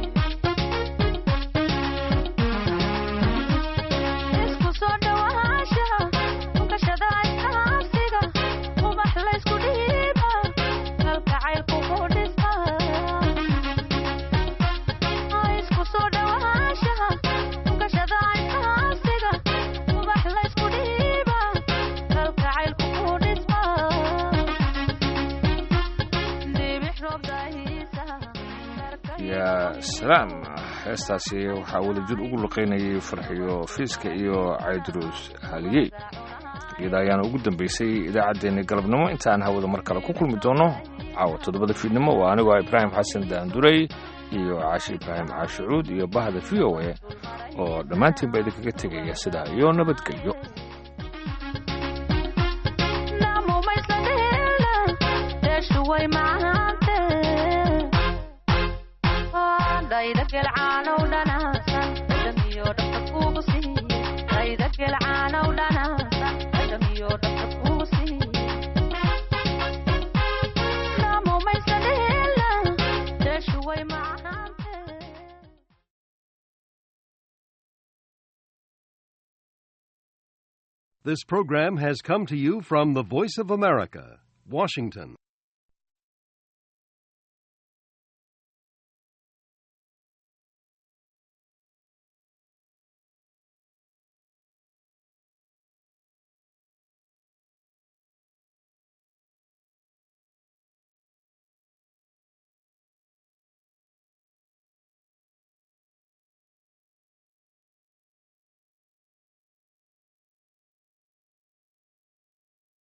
isku soo dhawaasha ukashada iskaasiga ubax laysku dhiiba kalgacaylku ku dhisa isku soo dhawaasha ukashada iskaasiga ubax laysku dhiiba kalgacaylku ku dhisma dibix roob daahiisa yaa salaam heestaasi waxaa wadajir ugu luqaynayay farxiyo fiiska iyo caydruus haliyey iyada ayaana ugu dambeysay idaacaddeenni galabnimo intaan hawada mar kale ku kulmi doono caawa toddobada fiidnimo waa anigoo ibraahim xasan daanduray iyo caashi ibraahim caashicuud iyo bahda v o a oo dhammaantiinba idinkaga tegaya sidaa iyo nabadgelyo namumaysadheela deeshuway macaante dhayda gelcaanow dhanaansan dhadhamiyo dhabka kugu siiye dhayda gelcaanow dhanaansan dhadhamiyo dhabka kugu siiye namumaysadheela deeshuway macaante This program has come to you from the Voice of America, Washington.